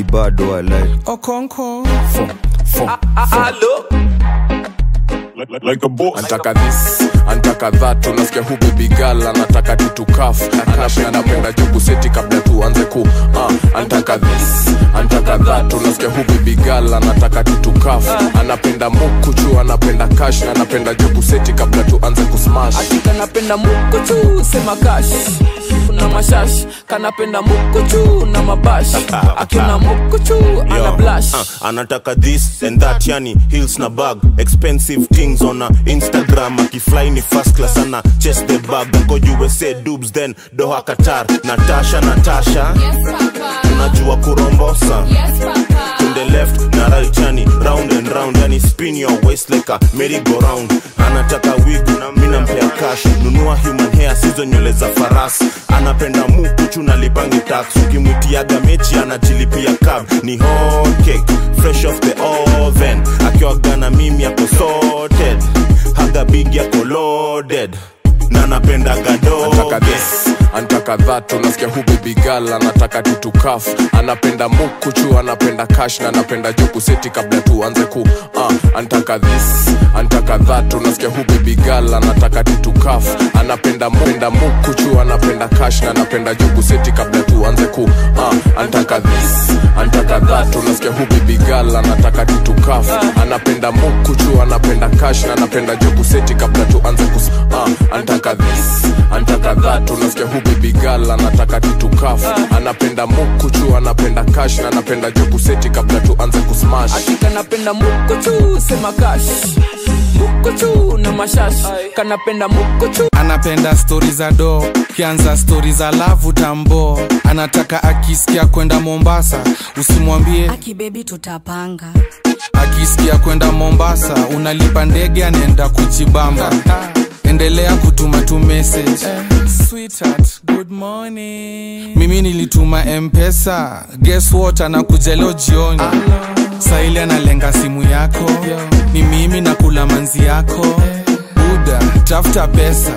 bado walai okonko like, like, like a boss. antaka this antaka that unasikia hu baby girl anataka tutukaf anapenda juku seti kabla tuanze ku uh, antaka this antaka that unasikia hu baby girl anataka tutukaf anapenda mukuchu anapenda kash na anapenda juku seti kabla tuanze kusmash kanapenda mukuchu sema kash kuna mashash kanapenda mukuchu na mabash akiona mukuchu ana Yo, blash uh, anataka this and that yani hills na bag expensive things on a instagram akifly ni first class ana chest the bag ako usa dubs then doha qatar natasha natasha unajua kurombosa to the left na right yani round and round yani spin your waist like a merry go round anataka wig na mimi nampea cash nunua human hair sizo nywele za farasi anapenda mukuchu na lipangi tax ukimwitiaga mechi anajilipia cab ni hot cake fresh off the oven akiwaga na mimi ako sorted haga big yako loaded na napenda gado antaka this antaka that unasikia hu baby girl anataka tutukaf anapenda mukuchu anapenda kash na anapenda juku seti kabla tuanze ku uh, antaka this antaka that unasikia hu baby girl anataka tutukaf anapenda penda mukuchu anapenda kash na anapenda juku seti kabla tuanze ku uh, antaka this antaka that unasikia hu baby girl anataka tutukaf anapenda mukuchu anapenda kash na anapenda juku seti kabla tuanze kus uh, antaka this antaka that unasikia hu baby girl anataka tutukaf anapenda mukuchu anapenda kash na anapenda juku seti kabla tuanze kusmash kanapenda mukuchu sema kash mukuchu na mashash kanapenda mukuchu anapenda stori za do kianza stori za lavu tambo anataka akisikia kwenda mombasa usimwambie akibebi tutapanga akisikia kwenda mombasa unalipa ndege anaenda kujibamba endelea kutuma tu message Sweetheart, good morning. mimi nilituma mpesa guess what anakuja leo jioni saili analenga simu yako ni mimi nakula manzi yako buda tafuta pesa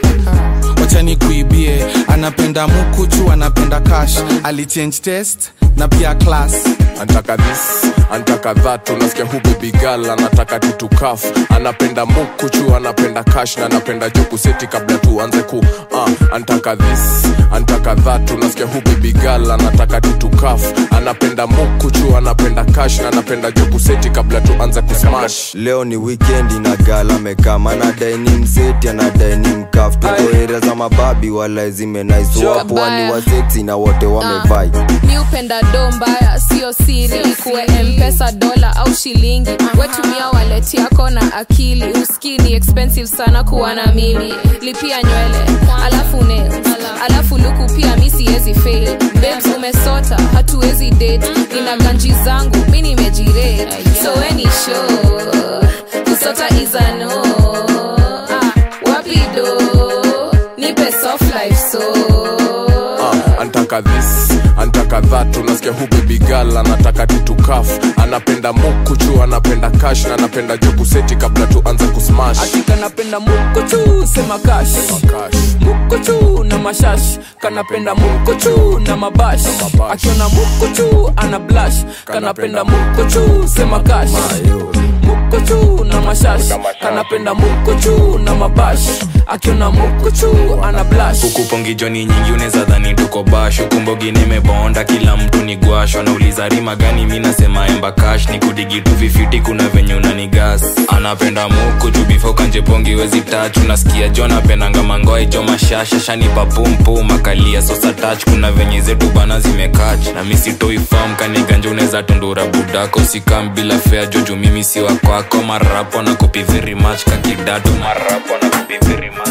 wacha nikuibie anapenda mukuchu anapenda cash alichange test na pia class antaka this antaka that unasikia hu baby girl anataka tutukaf anapenda mukuchu anapenda kash na anapenda juku seti kabla tuanze ku uh, antaka this antaka that unasikia hu baby girl anataka tutukaf anapenda mukuchu anapenda kash na anapenda juku seti kabla tuanze kusmash leo ni weekend na gala amekama anadai ni mseti anadai ni mkaf tuko area za mababi wala zimenaiswapwani wa seksi na wote wamevai mi upenda do mbaya sio siri kuwe mpesa dola au shilingi wetumia walet yako na akili uski ni expensive sana kuwa na mimi lipia nywele alafu nails alafu luku pia mi siwezi fail babes umesota hatuwezi date nina ganji zangu mi nimejirate so weni show kusota izano ah, wapi do nipe soft life so uh, antaka this antaka that unasikia hu baby girl anataka tutukaf anapenda mukuchu anapenda kash na anapenda juku seti kabla tuanze kusmash kanapenda mukuchu sema kash mukuchu na mashash kanapenda mukuchu na mabash akiona mukuchu ana blash kanapenda mukuchu sema kash mukuchu na mashash kanapenda mukuchu na mabash akiona mukuchu ana blash hukupongi joni nyingi unaweza dhani tuko bash hukumbogi nimebonda kila mtu ni gwasho nauliza rima gani mi nasema emba kash ni kudigi tu vifiti kuna venye unani gas anapenda muku juu bifo kanjepongi wezi tach unasikia jo napendanga mangoa ijo mashasha shanipa pumpu makalia sosa tach kuna venye zetu bana zimekach na misitoi fam kaniganja unaweza tundura budako sikam bila fea joju mimi si wakwako marapo na kupi very much kakidato marapo na kupi very much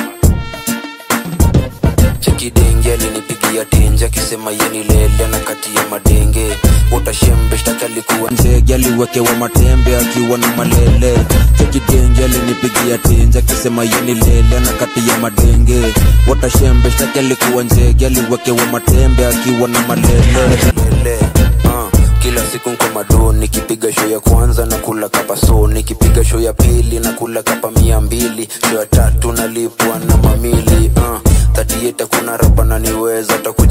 chekidenge alinipigia tenje akisema yeni lele na kati ya madenge utashembe shtaki alikuwa nzege aliwekewa matembe akiwa na malele chekidenge alinipigia tenje akisema yeni lele na kati ya madenge utashembe shtaki alikuwa nzege aliwekewa matembe akiwa na malele lele, uh kila siku nko mado nikipiga show ya kwanza na kula kapa so nikipiga show ya pili na kula kapa mia mbili show ya tatu nalipwa na mamili uh, tatieta kuna rapa naniweza takuja na mwaki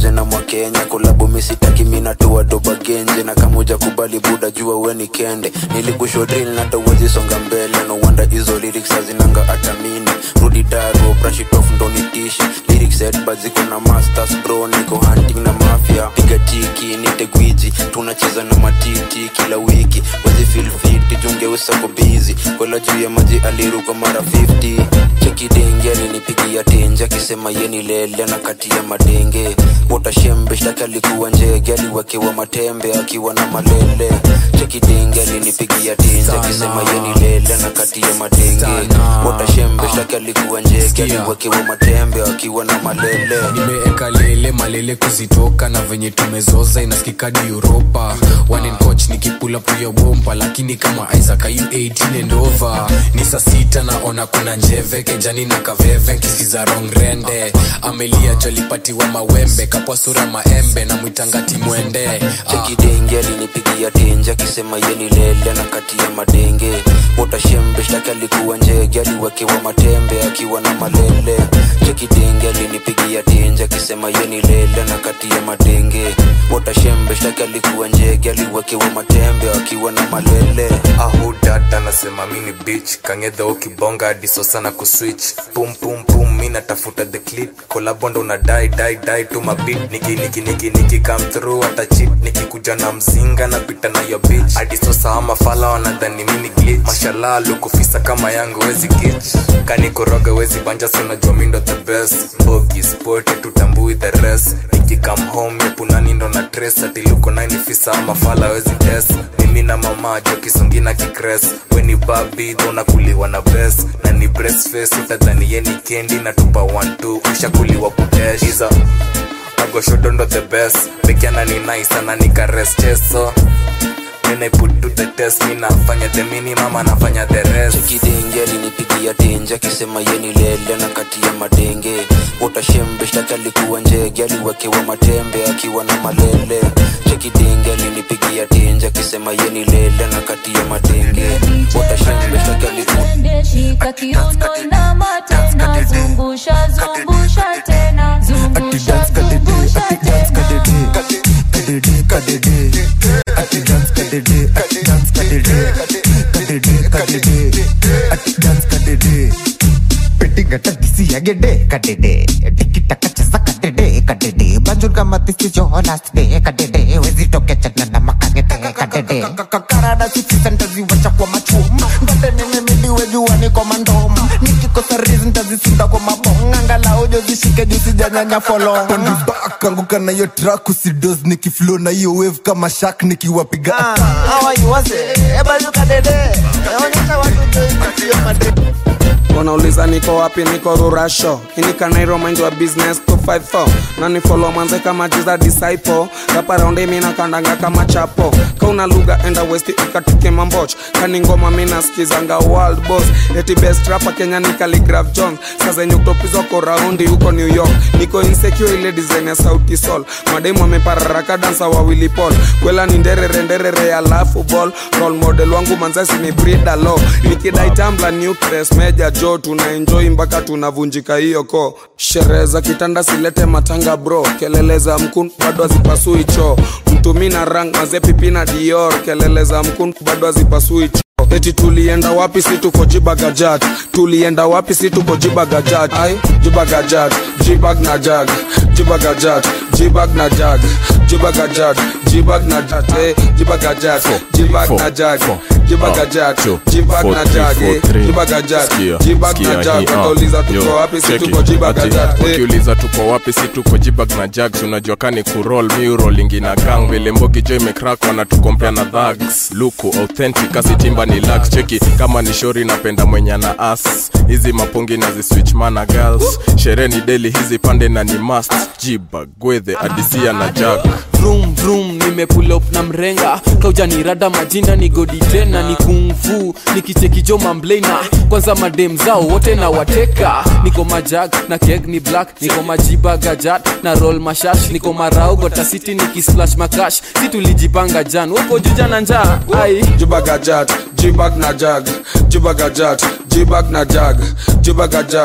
kenya kulabu misitaki minatua doba genje na kamuja kubali buda jua weni kende nilikushodril natawezi songa mbele no wonder hizo lyrics hazinanga atamini rudi daro brashitof ndonitishe lyrics headbad ziko na masters bro niko hunting na mafia piga tiki nite gwiji tunacheza na matiti kila wiki wezi feel fit jungeusa ko busy kwela juu ya maji aliruka mara 50 chekidenge alinipigia tenje akisema yeni lele na kati ya madenge utashembe shtaki alikuwa njege aliwekewa matembe akiwa na malele chekidenge alinipigia tenje akisema yeni lele na kati ya madenge utashembe shtaki alikuwa njege aliwekewa matembe akiwa na malele nimeeka lele malele kuzitoka na venye tumezoza inaskikadi uropa wanen coach nikipula puya bompa lakini kama isaac ayu 18 and over ni saa sita naona kuna njeve kejani na kaveve nkisiza rong rende amelia jolipatiwa mawembe kapwa sura maembe na mwitangati mwende chekidenge alinipigia tenje akisema yeni lele na kati ya madenge utashembe shtaki alikuwa njege aliwekewa matembe akiwa na malele chekidenge alinipigia tenje akisema yeni lele na kati ya madenge utashembe shtaki alikuwa njege aliwekewa matembe akiwa na malele ahudata nasema mini bich kangedha ukibonga adiso sana kuswitch pum pum pum mi natafuta the clip kolabondo na dai dai dai tu mabit niki niki niki niki come through hata chip nikikuja na mzinga napita na yo bitch adiso sawa mafala wanadhani mini glitch mashallah lukufisa kama yangu wezi gitch kanikoroga wezi banja sunajua mindo the best mbogi sport tutambui the rest nikikam home yepunani ndo na tres atiluko nainifisa ama fala wezi tes mimi na mama jo kisongina kikres weni babi kuliwa na bes na ni breastface utadhani yeni kendi na tupa 12 ushakuliwa kutesh iza agoshodondo the best bekiana ni nice ana nikares cheso Then I put to the test mi nafanya the minimum anafanya the rest chekidenge alinipigia tenje akisema yeni lele na kati ya madenge utashembe shtaki alikuwa njege aliwekewa matembe akiwa na malele chekidenge alinipigia tenje akisema yeni lele na kati ya madenge utashembe shtaki alikuwa shika kiuno inama tena zungusha zungusha tena zungusha zungusha tena kwa machuma ndotenenemidiwejua niko mandoma nikikosa rizi ntazisinda kwa mabonga angalau jozishike jusijanyanya folonga Back, anguka na hiyo track usidos nikiflow na hiyo wave kama shak nikiwapiga wanauliza niko wapi niko rurasho inikanairo mind wa business 254 na ni follow manze kama jiza disciple rapa raundi mina kandanga kama chapo kauna lugha enda west ikatike mamboch kani ngoma mina skizanga world boss eti best rapa kenya ni Khaligraph jones sazenye kutopizwa ko raundi huko new york niko insecure ile design ya sauti sol mademu amepararaka dansa wawili pol kwela ni nderere nderere alafu ball role model wangu manzasi ni brida lo nikidai tambla nucleus meja jo tuna enjoy mpaka tunavunjika hiyo ko sherehe za kitanda silete matanga bro kelele za mkun bado hazipasui choo mtumi na rang mazepipi na dior kelele za mkun bado hazipasui choo eti tulienda wapi si tuko jibagajat tulienda wapi si tuko jibagajat ai jibagajat jibag na jag jibagajat jibag na jag jibagajat jibag na jat eh jibagajat jibag na jag jibagajat jibag na jag eh jibagajat jibag na jag watauliza tuko wapi si tuko jibagajat eh ukiuliza tuko wapi si tuko jibag na jags unajua kani kurol miurolingi na gang vile mbogi jo imekrak wanatukompea na dhags luku authentic asitimba ni lax cheki kama ni shori napenda mwenye na as hizi mapungi na ziswitch mana girls sherehe ni deli hizi pande na ni mast jibag gwedhe adisia na jag vroom vroom nimepull up na mrenga kaujanirada majina ni godi tena ni kungfu nikichekijo mamblena kwanza madem zao wote na wateka niko majag na keg ni black niko majiba gajat na roll mashash niko marau gotasiti nikisplash makash si tulijipanga jan huko juja na njaa ai jibagajat jibag na jag jibagajat jibag na jag jibagajat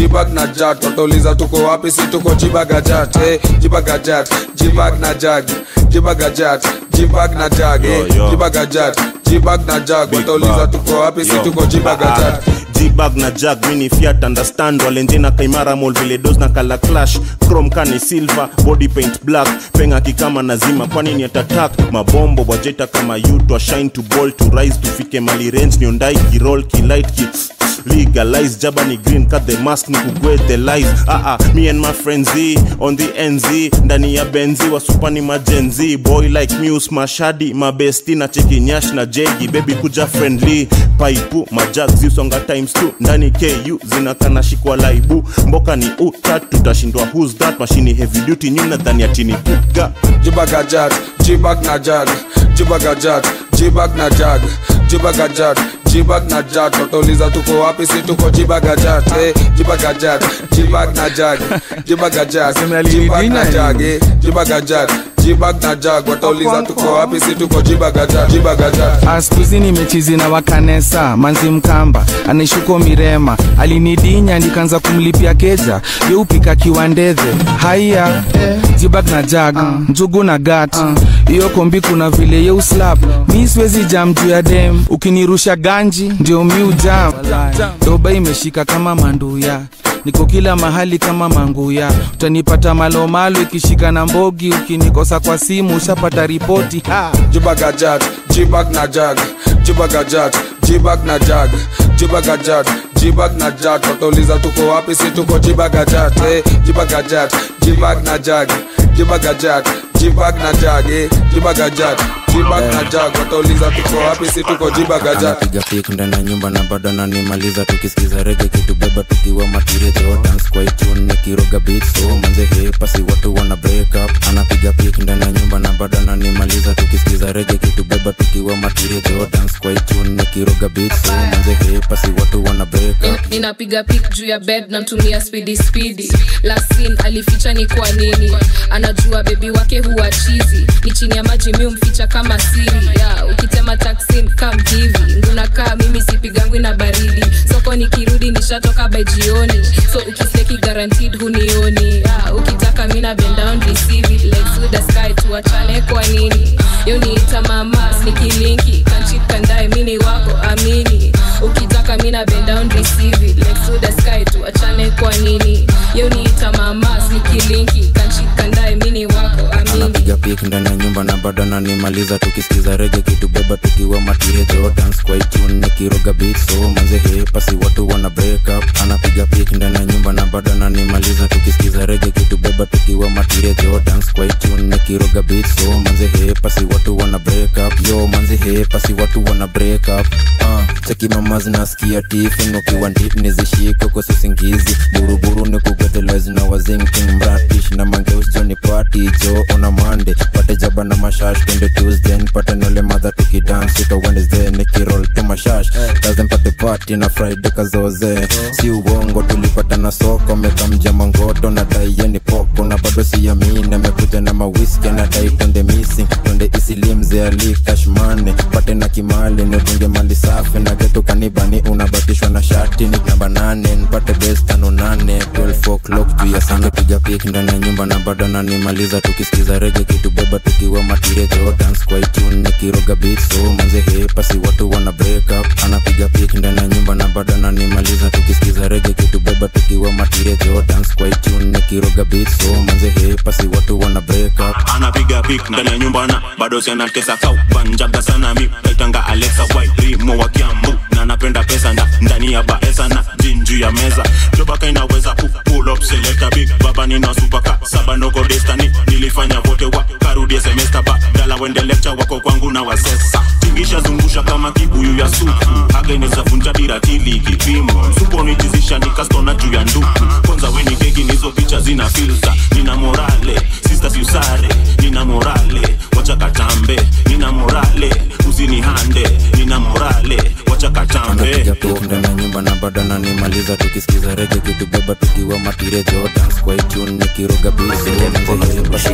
jibag na jat watauliza tuko wapi si tuko jibagajat eh, jibagajat jibag na jag jibagajat jibag na jag eh, Yo, yo. jibagajat jibag na jag watauliza tuko wapi si Yo. tuko jibagajat jibag na jag mini fiat understand walenjena kaimara mol vile dos na kala clash chrome kani silver body paint black penga kikama nazima kwani ni atatak mabombo wajeta kama yutwa shine to ball to rise tufike mali range niondai kirol kilight ki legalize jaba ni green cut the mask ni kugwe the lies ah ah me and my friends Z, on the nz ndani ya benzi wasupani majenzi boy like muse mashadi mabesti na chekinyash na jegi baby kuja friendly paipu majag zisonga times 2 ndani ku zinakana shikwa laibu mboka ni utat tutashindwa who's that mashini heavy duty nyuna dhani ya chini puga jibagajat jibag na jag jibagajat jibag na jag jibagajat jibag na jat watauliza tuko wapi si tuko jibagajat eh, jibagajat jibag na jag jibagajat jibag na jag eh, jibagajat jibag na jag watauliza tuko wapi si tuko jibagajat jibagajat askuzi nimechizi na wakanesa manzi mkamba anaishuko mirema alinidinya nikaanza kumlipia keja yeupika kiwandedhe haiya jibag na jag njugu na gat hiyo kombi kuna vile yeuslap mi siwezi jam juu ya dem ukinirusha ganji ndio mi ujam doba imeshika kama manduya niko kila mahali kama manguya utanipata malomalo ikishika na mbogi ukinikosa kwa simu ushapata ripoti ha. jibagajat jibag na jag jibagajat jibag na jag jibagajat jibag na jag watauliza tuko wapi si tuko jibagajat eh, jibagajat jibag na jag jibagajat jibag na jag eh, jibagajat jibag na jag watauliza tuko wapi si tuko jibagajat anapiga pik ndani ya nyumba na bado ananimaliza tukisikiza rege kitubeba tukiwa matirejo dance kwa itune nikiroga beat so manze hepasi watu wana break up anapiga pik ndani ya nyumba na bado ananimaliza tukisikiza rege kitubeba tukiwa matirejo dance kwa itune nikiroga beat so manze hepasi watu wana break up ninapiga pik juu ya bed namtumia spidi spidi lasin alificha ni kwa nini anajua bebi wake huwa chizi ni chini ya maji mi umficha kama siri ya ukitema taksin kam hivi ngunakaa mimi sipigangwi na baridi soko nikirudi nishatoka by jioni so ukiseki guaranteed hunioni ya ukitaka mina bend down receive it legs with the sky tuachane kwa nini yo niita mamas nikilinki kanchit kandae mini wako amini ukitaka mina bend down receive it legs with the sky tuachane kwa nini yo niita mamas nikilinki kanchit kandae mini wako amini anapiga pik ndani ya nyumba na bado ananimaliza tukisikiza rege kitubeba tukiwa matirejo dance kwa itune nikiroga beat so manze hepasi watu wana break up anapiga pik ndani ya nyumba na bado ananimaliza tukisikiza rege kitubeba tukiwa matirejo dance kwa itune nikiroga beat so manze hepasi watu wana break up yo manze hepasi watu wana break up uh, cheki mama zinasikia tifin ukiwa ndip nizishiko kwa usingizi buruburu ni kugetelezi na wazinking mratish na mangeus joni party jo ona mande pate jaba na mashash twende tuesday pate nole madha tukidance ika wednesday nikirol tu mashash lazim pate party na friday kazoze si uongo tulipata na soko mekamja mangoto na daiye ni poko na bado siyamini amekuja na mawiski na dai twende missing twende isilimze ali kashmane pate na kimali nitunge mali safi na getu kanibani unabatishwa na shati ni namba nane npate bes tano nane 12 o'clock juu ya sange piga pik ndani ya nyumba na bado nanimaliza tukisikiza rege kitubeba tukiwa matirejo dance kwa itune nikiroga beat so manze hepasi watu wana break up anapiga pik ndani ya nyumba na bado nanimaliza tukisikiza rege kitubeba tukiwa matirejo dance kwa itune nikiroga beat so manze hepasi watu wana break up anapiga pik ndani ya nyumba na bado sianatesa kau banjaga sana mi naitanga alexa white rimo wa kiambu na napenda pesa nda ndani ya baesa na jinju ya meza jobaka inaweza pu pull up selecta big baba nina supaka saba noko destani nilifanya vote wa karudie semester ba dala wende lecture wako kwangu na wasesa tingisha zungusha kama kibuyu ya supu haga inawezavunja biratili kipimo supo nijizisha nikastona juu ya nduku kwanza weni keki nizo picha zina filter nina morale sisters usare nina morale wacha katambe nina morale usinihande nina morale wacha katambe anapiga pik ndani ya nyumba na bado ananimaliza tukisikiza rege kitubeba tukiwa matirejo dance kwa itune nikiroga bisi watu wana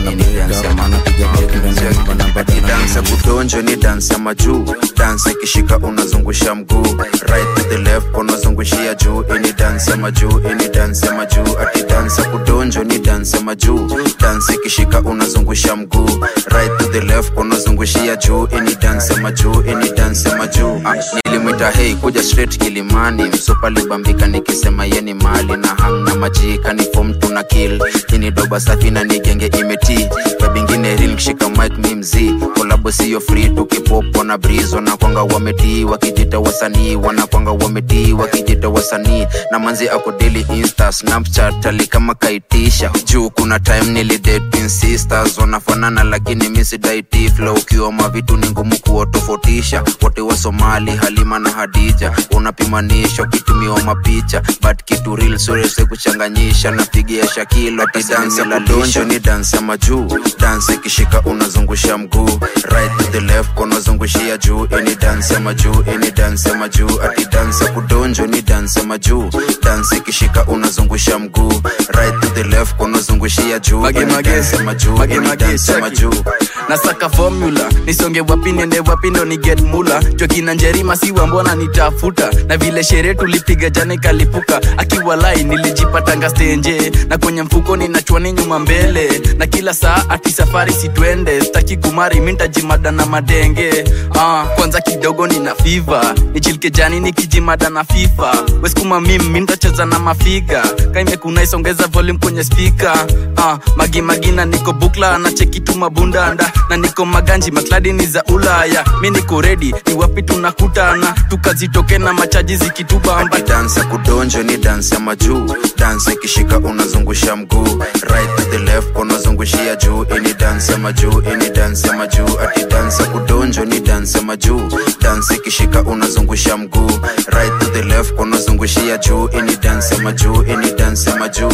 dansa kudonjo ni dansi ya majuu dansa ikishika unazungusha mguu right to the left unazungushia juu ini dansi ya majuu ini dansi ya majuu ati dansa kudonjo ni dansi ya majuu dansi ikishika unazungusha mguu right to the left unazungushia juu ini dansi ya majuu ini dansi ya majuu ah, nilimwita hei kuja straight kilimani msupa libambika nikisema yeni mali na hang na majika ni fom tuna kill ini doba safi na nigenge imeti kabingine ril kishika mike mi mzii kolabo siyo free tukipopo na brizo na kwanga wametii wakijita wasanii wanakwanga wametii wakijita wasanii na manzi ako daily insta snapchat ali kama kaitisha juu kuna time nilidate twin sisters wanafanana lakini misidaiti flow ukiwa mavitu ni ngumu kuwatofautisha wote wa somali halima na hadija unapimanisha ukitumiwa mapicha but kitu real surese kuchanganyisha napigia shakilo ati dansi la donjo ni dansi ya majuu dansi ikishika unazungusha mguu right to the left unazungushia juu ini dansi ya majuu ini dansi ya majuu ati dansi ya kudonjo ni dansi ya majuu dansi ikishika unazungusha mguu right to the left unazungushia juu Mage, ini mage. dansi ya majuu Mage, ini mage, dansi ya cheki. majuu nasaka formula nisonge wapi niende wapi ndo ni get mula jokina njerima siwa mbona nitafuta na vile sherehe tulipiga jana ikalipuka akiwa lai nilijipatanga stenje na kwenye mfuko ninachwani nyuma mbele na kila saa ati safari sitwende staki kumari mintajimada na madenge ah, kwanza kidogo nina fiva nichilike jani nikijimada na fifa weskuma mim mintacheza na mafiga kaimekuna isongeza volume kwenye spika ah, magimagina niko bukla na chekitu mabundanda na niko maganji makladi ni za ulaya mi niko redi ni wapi tunakutana tukazitoke na machaji zikitubamba dansi ya kudonjo ni dansi ya majuu dansi ikishika unazungusha mguu right to the left unazungushia juu ini dansi ya majuu ini dansi ya majuu ati dansi ya kudonjo ni dansi ya majuu dansi ikishika unazungusha mguu right to the left unazungushia juu ini dansi ya majuu ini dansi ya majuu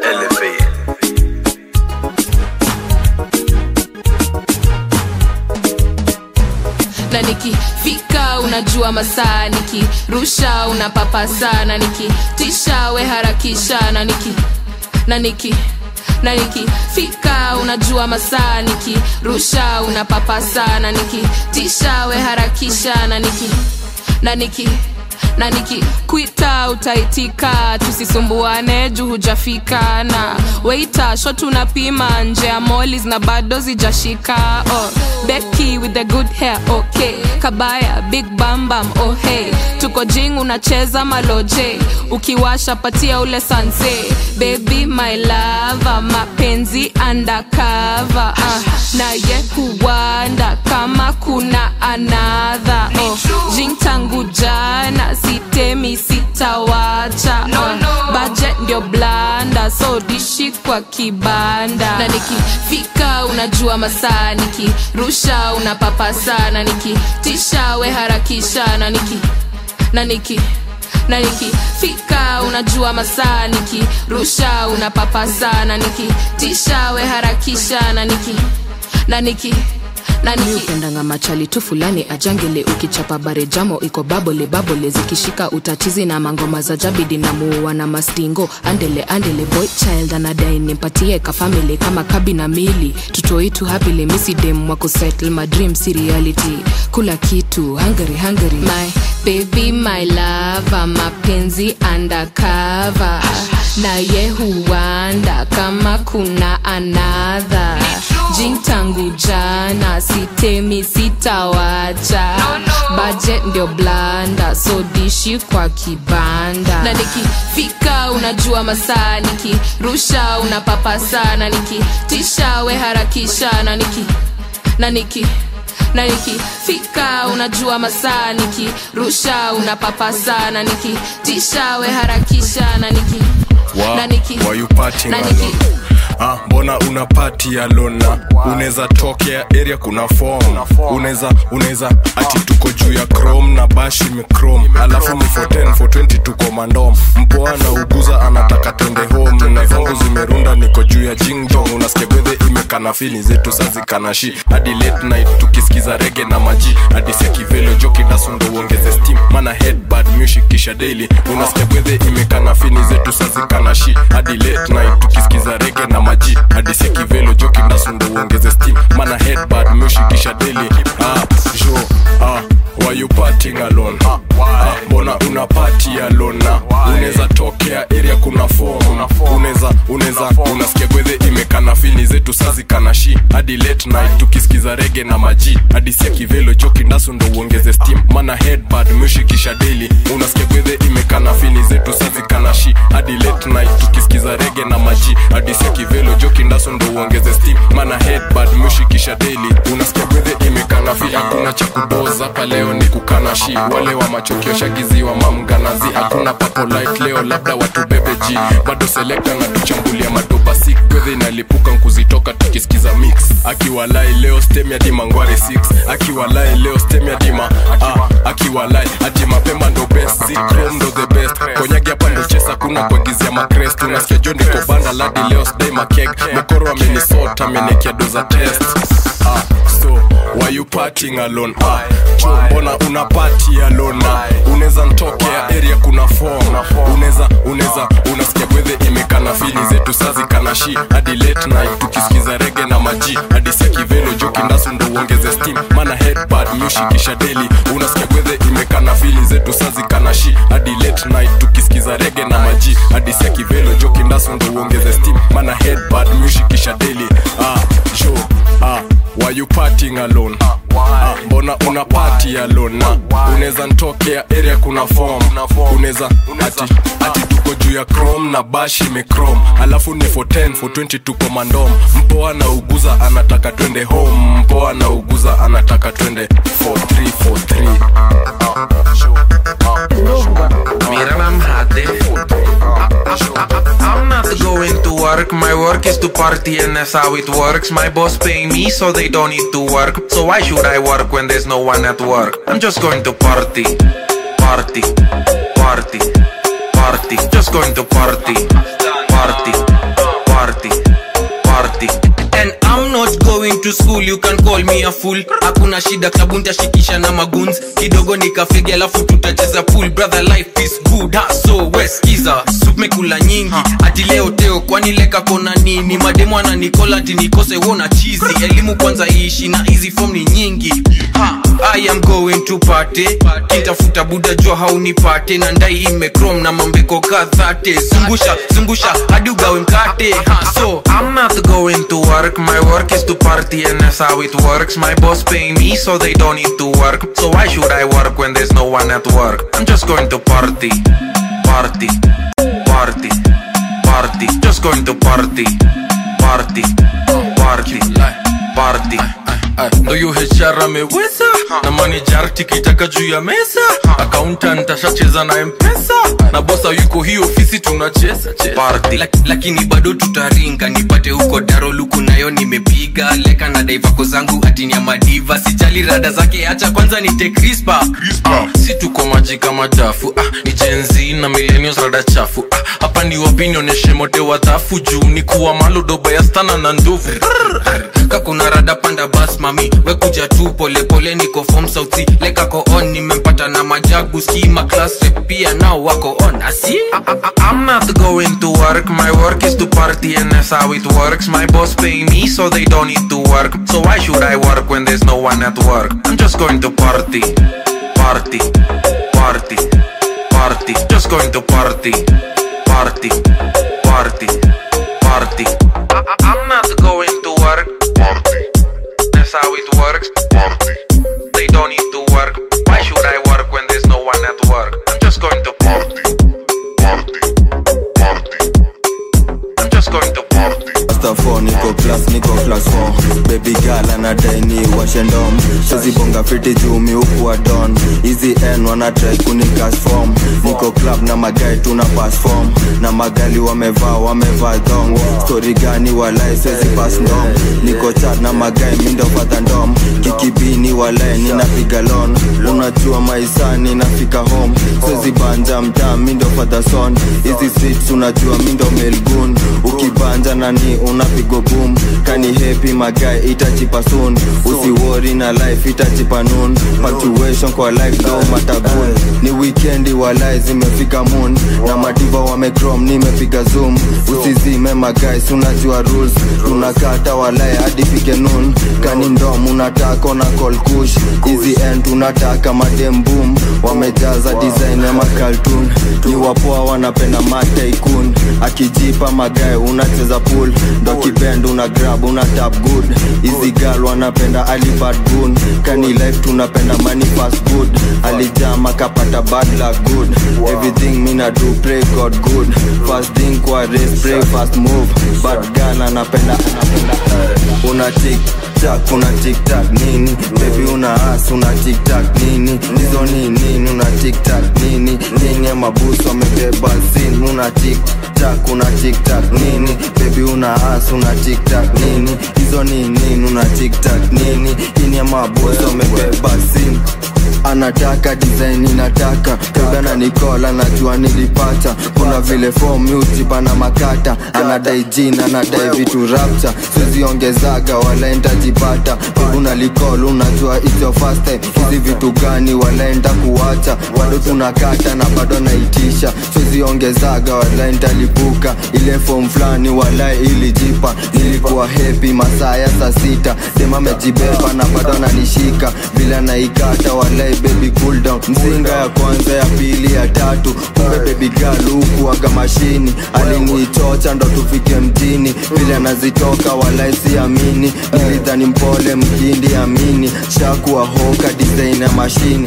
na nikifika unajua masaa nikirusha unapapa sana nikitisha we harakisha na niki na niki na nikifika unajua masaa nikirusha unapapa sana nikitisha we harakisha na niki na niki na nikikwita utaitika tusisumbuane juu hujafika na weita shot unapima nje ya molis na bado zijashika oh, beki with the good hair okay kabaya big bambam oh hey tuko jing unacheza maloje ukiwasha patia ule sanse baby my lava mapenzi undercover uh, naye huwanda kama kuna anadha oh, jing tangu jana sitemi sitawacha no, no. baje ndio blanda so dishi kwa kibanda na nikifika unajua masaa nikirusha unapapa sana nikitisha we harakisha na niki na niki na nikifika unajua masaa nikirusha unapapa sana nikitisha we harakisha na niki na niki mi upendanga machali tu fulani ajangele ukichapa bare jamo iko babole babole zikishika utatizi na mangoma za jabidi na muua na mastingo andele andele boy child anadai nimpatie kafamili kama kabi na mili tutoitu hapile misidem wako settle my dream si reality kula kitu hungary hungary my baby my lava mapenzi undercover naye huwanda kama kuna anadha jing tangu jana sitemi sitawacha no, no. budget ndio blanda so dishi kwa kibanda na nikifika unajua masaa nikirusha unapapa sana nikitisha we harakisha na niki na niki na nikifika unajua masaa nikirusha unapapa sana nikitisha we harakisha na niki Wa- na niki why you partying na alone? niki Ah, mbona una pati alona unaweza tokea area kuna form unaweza unaweza ati tuko juu ya chrome na bashi microm alafu ni 410 420 tuko mandom mpoa na uguza anataka twende home na zangu zimerunda niko juu ya jingjong unasikia gwedhe imekana fili zetu sazikanashi hadi late night tukisikiza rege na maji hadi sekivelo joki dasundo uongeze steam mana headbad music kisha daily unasikia gwedhe imekana fini zetu sazikanashi hadi late night tukisikiza rege na maji hadisi kivelo joki ndasundo uongeze steam mana headbad meushikisha daily ah, jo ah, why you partying alone ah, mbona una party alone na unaweza tokea area kuna form unaweza unaweza unasikia gwedhe imekana fini zetu sazi kana shi hadi late night tukisikiza rege na maji hadi sia kivelo joki ndasu ndo uongeze steam mana headbad meushikisha daily unasikia gwedhe imekana fini zetu sazi kana shi hadi late night tukisikiza rege na maji hadi sia kivelo joki ndasu ndo uongeze steam mana headbad meushikisha daily unasikia gwedhe imekana fi hakuna cha kudoza hapa leo ni kukana shi wale wa machokio shagiziwa mamganazi hakuna papo light leo labda watu bebe ji bado selekta na tuchambulia madoba sik gwedhe inalipuka nkuzitoka tukisikiza mix akiwalai leo stem ya dima ngware 6 akiwalai leo stem ya dima ah, akiwalai ati mapema ndo best zikrom ndo the best konyagi hapa ndo chesa kuna kuagizia makrest unasikia jo ndiko banda ladi leo sdai makeg mokoro amenisota amenekia doza test ah, so why you partying alone ah, jo mbona una party alone na unaweza ntokea area kuna form unaweza unaweza unasikia gwedhe imekana fili zetu sazi kana shi hadi late night tukisikiza rege na maji hadi sia kivelo joki ndasu ndo uongeze steam mana headbad meushikisha daily unasikia gwedhe imekana fili zetu sazi kana shi hadi late night tukisikiza rege na maji hadi sia kivelo joki ndasu ndo uongeze steam mana headbad meushikisha daily ah, jo ah, why you partying alone ah, mbona una party alone na unaweza ntokea area kuna form unaweza ati ati tuko juu ya chrome na bash imechrome alafu ni for 10 for 20 tuko mandom mpoa na uguza anataka twende home mpoa na uguza anataka twende 4343 Mira la mate. I'm not going to work. My work is to party, and that's how it works. My boss pay me, so they don't need to work. So why should I work when there's no one at work? I'm just going to party, party, party, party. Just going to party, party, party, party. and I'm not going to school you can call me a fool hakuna shida klabu ntashikisha na maguns kidogo nikafegi alafu tutacheza pool brother life is good ha so weskiza mekula nyingi ati leo teo kwani leka kona nini mademo ananikola ati nikose wona chizi elimu kwanza iishi na hizi form ni nyingi ha I am going to party kintafuta buda jua haunipate na ndai imekrom na mambeko kadhate zungusha zungusha hadi ugawe mkate ha so I'm not going to work. My work is to party, and that's how it works. My boss pay me, so they don't need to work. So why should I work when there's no one at work? I'm just going to party, party, party, party. Just going to party, party, party, party. ndo hiyo HR ameweza na manager tikitaka juu ya meza accountant ashacheza na mpesa na bosa yuko hii ofisi tunacheza cheza. Lak, lakini bado tutaringa nipate huko daroluku nayo nimepiga leka na daivako zangu atini ya madiva sijali rada zake acha kwanza nite crispa Ah, si tuko maji kama dafu ah, ni jenzi na millennials rada chafu ah, hapa ni wapi nionyeshe mote wadhafu juu ni kuwa malodoba ya stana na ndovu kakuna rada panda bas mami wekuja tu polepole niko form sauti lekako on nimempata na majagu skima class rep pia nao wako on asi I'm not going to work. My work is to party, and that's how it works. My boss pay me, so they don't need to work. So why should I work when there's no one at work? I'm just going to party, party, party, party. Just going to party, party, party, party. I- I'm not going to work. Party. That's how it works. Party. They don't need to work. Why should I work when there's no one at work? I'm just going to party. Party. Party. I'm just going to party. Master 4 niko class niko class 4 baby girl anadai ni washendom shazibonga fiti juu miukuwa don hizi n wanatrai kunikas form niko club na magai tuna pass form na magali wamevaa wamevaa dong stori gani walai swezi pass ndom niko chat na magai mindo fadha ndom kikibini walai ninapiga lon unajua maisa ninafika home swezi banja mtaa mindo fadha son hizi streets unajua mindo melgun ukibanja nani unapigo boom kani hepi magai itachipa soon usiwori na life itachipa noon punctuation kwa life no matagun ni wikendi walai zimefika moon na madiva wamecrom nimepiga zoom usizime magais unajua rules tunakata walai hadi fike noon kani ndom unataka na call kush easy end unataka madem boom wamejaza design ya makaltun ni wapoa wanapenda mataikun akijipa magae unacheza pool ndo kibend una grab una tap good easy girl wanapenda alibad gun kani life tunapenda money fast good alijama kapata bad luck good everything mina do pray god good fast thing kwa race pray fast move bad girl anapenda anapenda una tik tak una tik tak nini baby una as una tik tak nini hizo ni nini una tik tak nini nini ya mabusu amebeba sin una tik tak una tik tak nini baby una as una tik tak nini hizo ni nini una tik tak nini nini ya mabusu amebeba sin anataka design inataka kagana nikola najua nilipata kuna vile form utipa na makata anadai jina anadai vitu rapta siziongezaga walaenda jipata una likol unajua it's your first time hizi vitu gani walaenda kuwacha bado tunakata na bado naitisha siziongezaga walaenda lipuka ile form fulani walai ilijipa nilikuwa hepi masaa ya saa sita dema amejibeba na bado ananishika bila naikata walai baby cool down mzinga ya kwanza ya pili ya tatu kumbe baby girl hukuwaga mashini aliniitocha ndo tufike mjini vile anazitoka walai siamini nilidhani mpole mkindi amini shakuwa hoka design ya mashini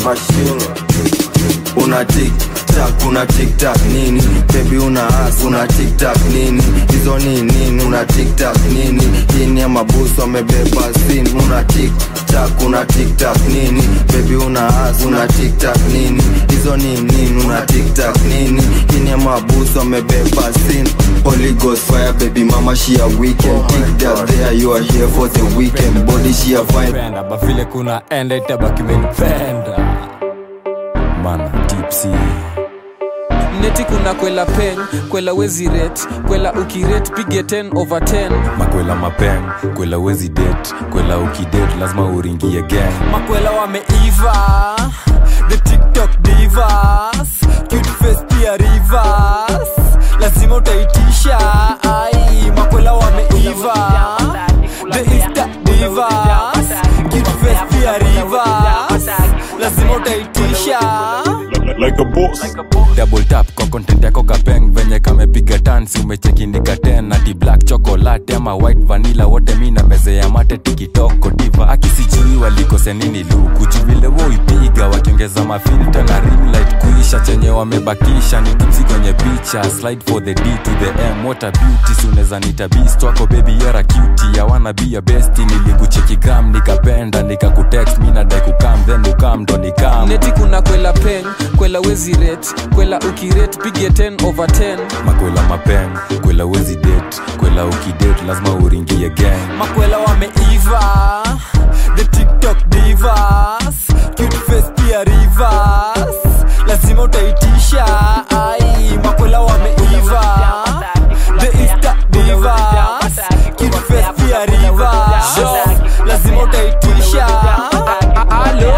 una tik tak una tik tak nini baby una as una tik tak nini hizo ni nini una tik tak nini hini ya mabusu amebeba sin una tik tak una tik tak nini baby una as una tik tak nini hizo ni nini una tik tak nini hini ya mabusu amebeba sin Holy Ghost fire baby mama she a weekend Tik that there you are here for the weekend Body she a fine Penda, ba vile kuna enda itabaki menipenda mana tipsy neti kuna kwela pen kwela wezi ret kwela ukiret pige 10 over 10 makwela mapeng kwela wezi det kwela ukidet lazima uringie gang makwela wameiva the tiktok divas cute face pia rivers lazima utaitisha ai makwela wameiva the insta divas cute face pia rivers lazima utaitisha like a boss. double tap kwa content yako kapeng venye kamepiga tansi umechekindika ten ati black chocolate ama white vanilla wote mi na meze ya mate tikitoko diva akisijui walikose nini luku juvile woipiga wakiongeza mafilta na rimlight kuisha chenye wamebakisha ni tipsi kwenye picha slide for the d to the m what a beauty si unaweza nita beast wako baby yara cutie ya wanna be a besti nilikucheki gram nikapenda nikakutext mi nadai kukam then ukam ndo nikam neti kuna kwela pen kwela wezi ret kwela ukiret pige 10 over 10 makwela mapeng kwela wezi det kwela ukidet lazima uringie gang makwela wameiva the tiktok divas cute face pia rivers lazima utaitisha ai makwela wameiva the insta divas cute face pia rivers lazima utaitisha alo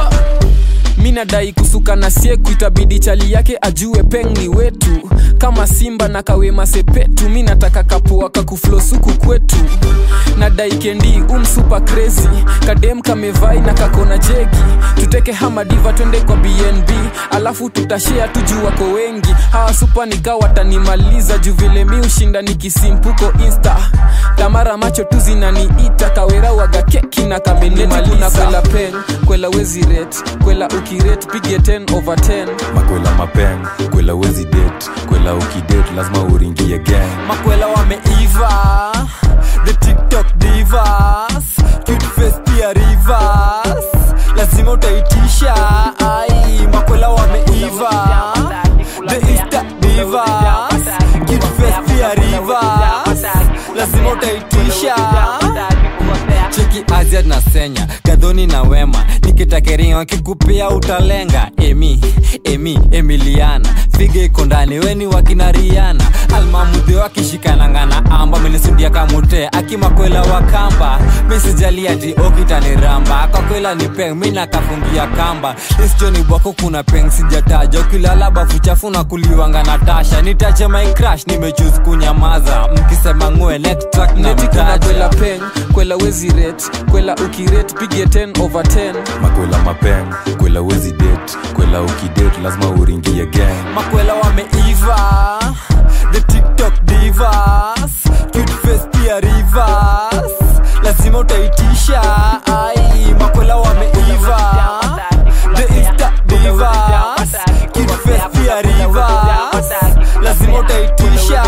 mi nadai kusuka na sieku itabidi chali yake ajue peng ni wetu kama simba na kawema sepetu mi nataka kapua kakuflosuku kwetu nadai kendi umsupa crazy kadem kamevai na kakona jegi tuteke hamadiva twende kwa bnb alafu tutashea tu juu wako wengi hawa supa nika watanimaliza juu vile mi ushinda nikisimpuko insta tamara macho tu zinaniita kawera waga keki na kamenetikuna kwela pen kwela wezi ret kwela ukiret pige 10 over 10 makwela mapeng kwela wezi det kwela ukidet lazima uringie gang makwela wameiva the tiktok divas cute face pia rivers lazima utaitisha ai makwela wameiva the insta divas cute face pia rivers lazima utaitisha cheki aj manzia na senya gadhoni na wema nikitakeringa wakikupia utalenga emi emi emiliana figa iko ndani weni wakinariana almamudhi wakishikanangana amba menisudia kamute akimakwela wakamba misijali ati okitaniramba kakwela ni peng mi nakafungia kamba isjoni bwako kuna peng sijataja ukilala bafu chafu na kuliwanga na tasha nitache my crash nimechus kunyamaza mkisema ngwe next track na neti kuna mtaja kwela peng kwela wezi ret kwela ukiret pige 10 over 10 makwela mapeng kwela wezi det kwela ukidet lazima uringie gang makwela wameiva the tiktok divas cute face pia rivers lazima utaitisha ai makwela wameiva the insta divas cute face pia rivers lazima utaitisha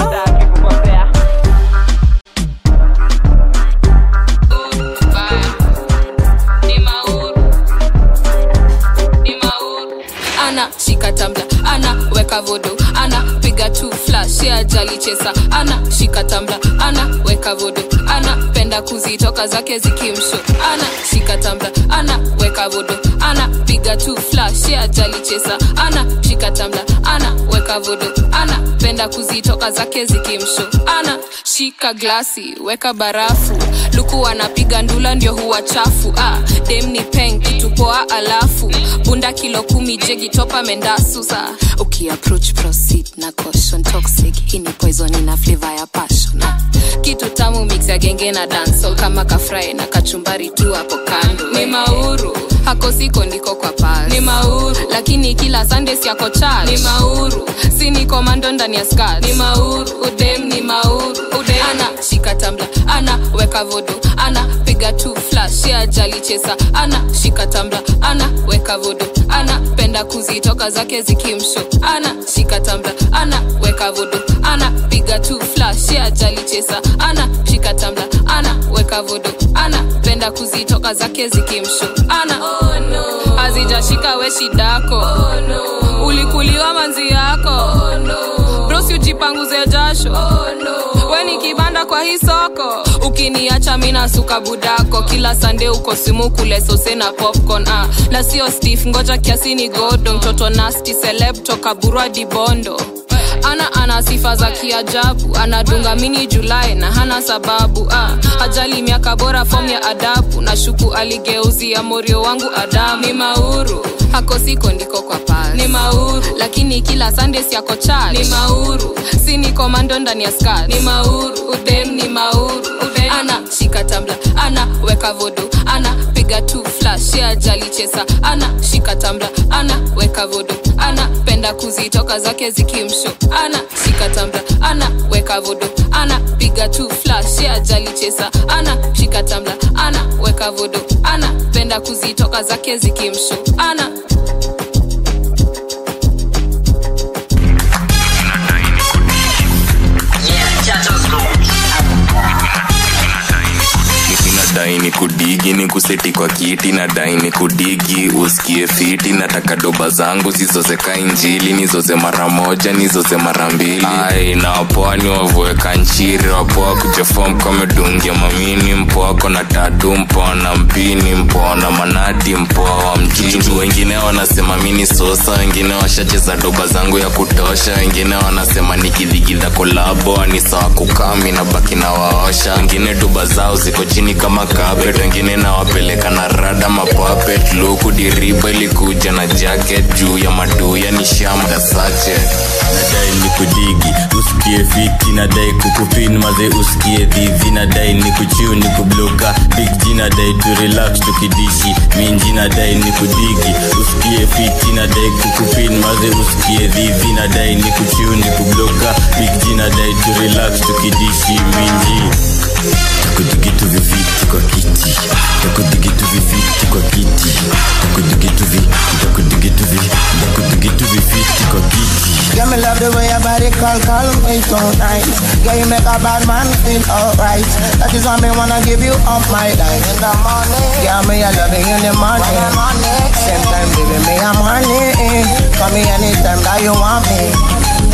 ana shika tambla ana weka vodo ana piga tu flash ya jali chesa ana shika tambla ana weka vodo ana penda kuzitoka zake zikimsho ana shika tambla ana weka vodo ana piga tu flash ya jali chesa ana shika tambla ana weka vodo ana penda kuzitoka zake zikimsho ana shika glasi weka barafu luku anapiga ndula ndio huwa chafu ah, dem ni peng kitu poa alafu bunda kilo kumi jegi topa mendasusa ukiapproach proceed na caution toxic hii ni poison ina flavor ya passion ah. kitu tamu mix ya genge na dancehall kama kafrai na kachumbari tu hapo kando ni mauru hako siko ndiko kwa pas ni mauru lakini kila sunday siako church ni mauru si ni komando ndani ya skat ni mauru udem ni mauru udem ana shika tambla ana weka vodo ana piga tu flash ya jali chesa ana shika tambla ana weka vodo ana penda kuzitoka zake zikimsho ana shika tambla ana weka vodo ana piga tu flash ya jali chesa ana shika tambla ana weka vodo ana penda kuzitoka zake zikimsho ana oh, no. azijashika we shidako oh, no. ulikuliwa manzi yako oh, no. brosi ujipanguze jasho oh, no. we ni kibanda kwa hii soko ukiniacha mina suka budako kila sande uko simu kule sose na popcorn ah. na sio stif ngoja kiasi ni godo mtoto nasti celeb toka burwa dibondo ana ana sifa za kiajabu anadunga mini julai na hana sababu ah. ajali miaka bora fom ya adabu na shuku aligeuzia morio wangu adamu ni mauru hako siko ndiko kwa pas ni mauru lakini kila sunday siako church ni mauru si ni komando ndani ya skat ni mauru udem ni mauru udem. ana shika tambla ana weka vodo ana piga tu flash ya jali chesa ana shika tambla ana weka vodo ana penda kuzitoka zake zikimsho ana shika tambla ana weka vodo ana piga tu flash ya jali chesa ana shika tambla ana weka vodo ana penda kuzitoka zake zikimsho ana nadai ni kudigi ni kuseti kwa kiti nadai ni kudigi usikie fiti nataka doba zangu zizozeka injili nizoze mara moja nizoze mara mbili ai na wapoa ni wavueka nchiri wapoa kujefom kamedungia mamini mpoa kona tatu mpoa na mpini mpoa na manati mpoa wa mjini wengine wanasema mini sosa wengine washacheza doba zangu ya kutosha wengine wanasema nikidhigidha kolabo ni sawa kukami na baki na waosha wengine doba zao ziko chini kama carpet wengine nawapeleka na rada mapapet luku diriba ilikuja na jacket juu ya maduya ni shamba sache nadai ni kudigi usikie fiti nadai kukupin maze usikie dhivi nadai ni kuchiu ni kubloka big G nadai tu relax tukidishi minji nadai ni kudigi usikie fiti nadai kukupin maze usikie dhivi nadai ni kuchiu ni kubloka big G nadai tu relax tukidishi minji takudigitu vifiti kwa kiti takudigitu vifiti kwa kiti takudigitu vi takudigitu vi takudigitu vifiti kwa kiti Yeah, me love the way your body call, call me so nice. Yeah, you make a bad man feel alright. That is why me wanna give you up my life in the morning. Yeah, me I love you in the morning. Same time, baby, me I'm honey. Call me anytime that you want me.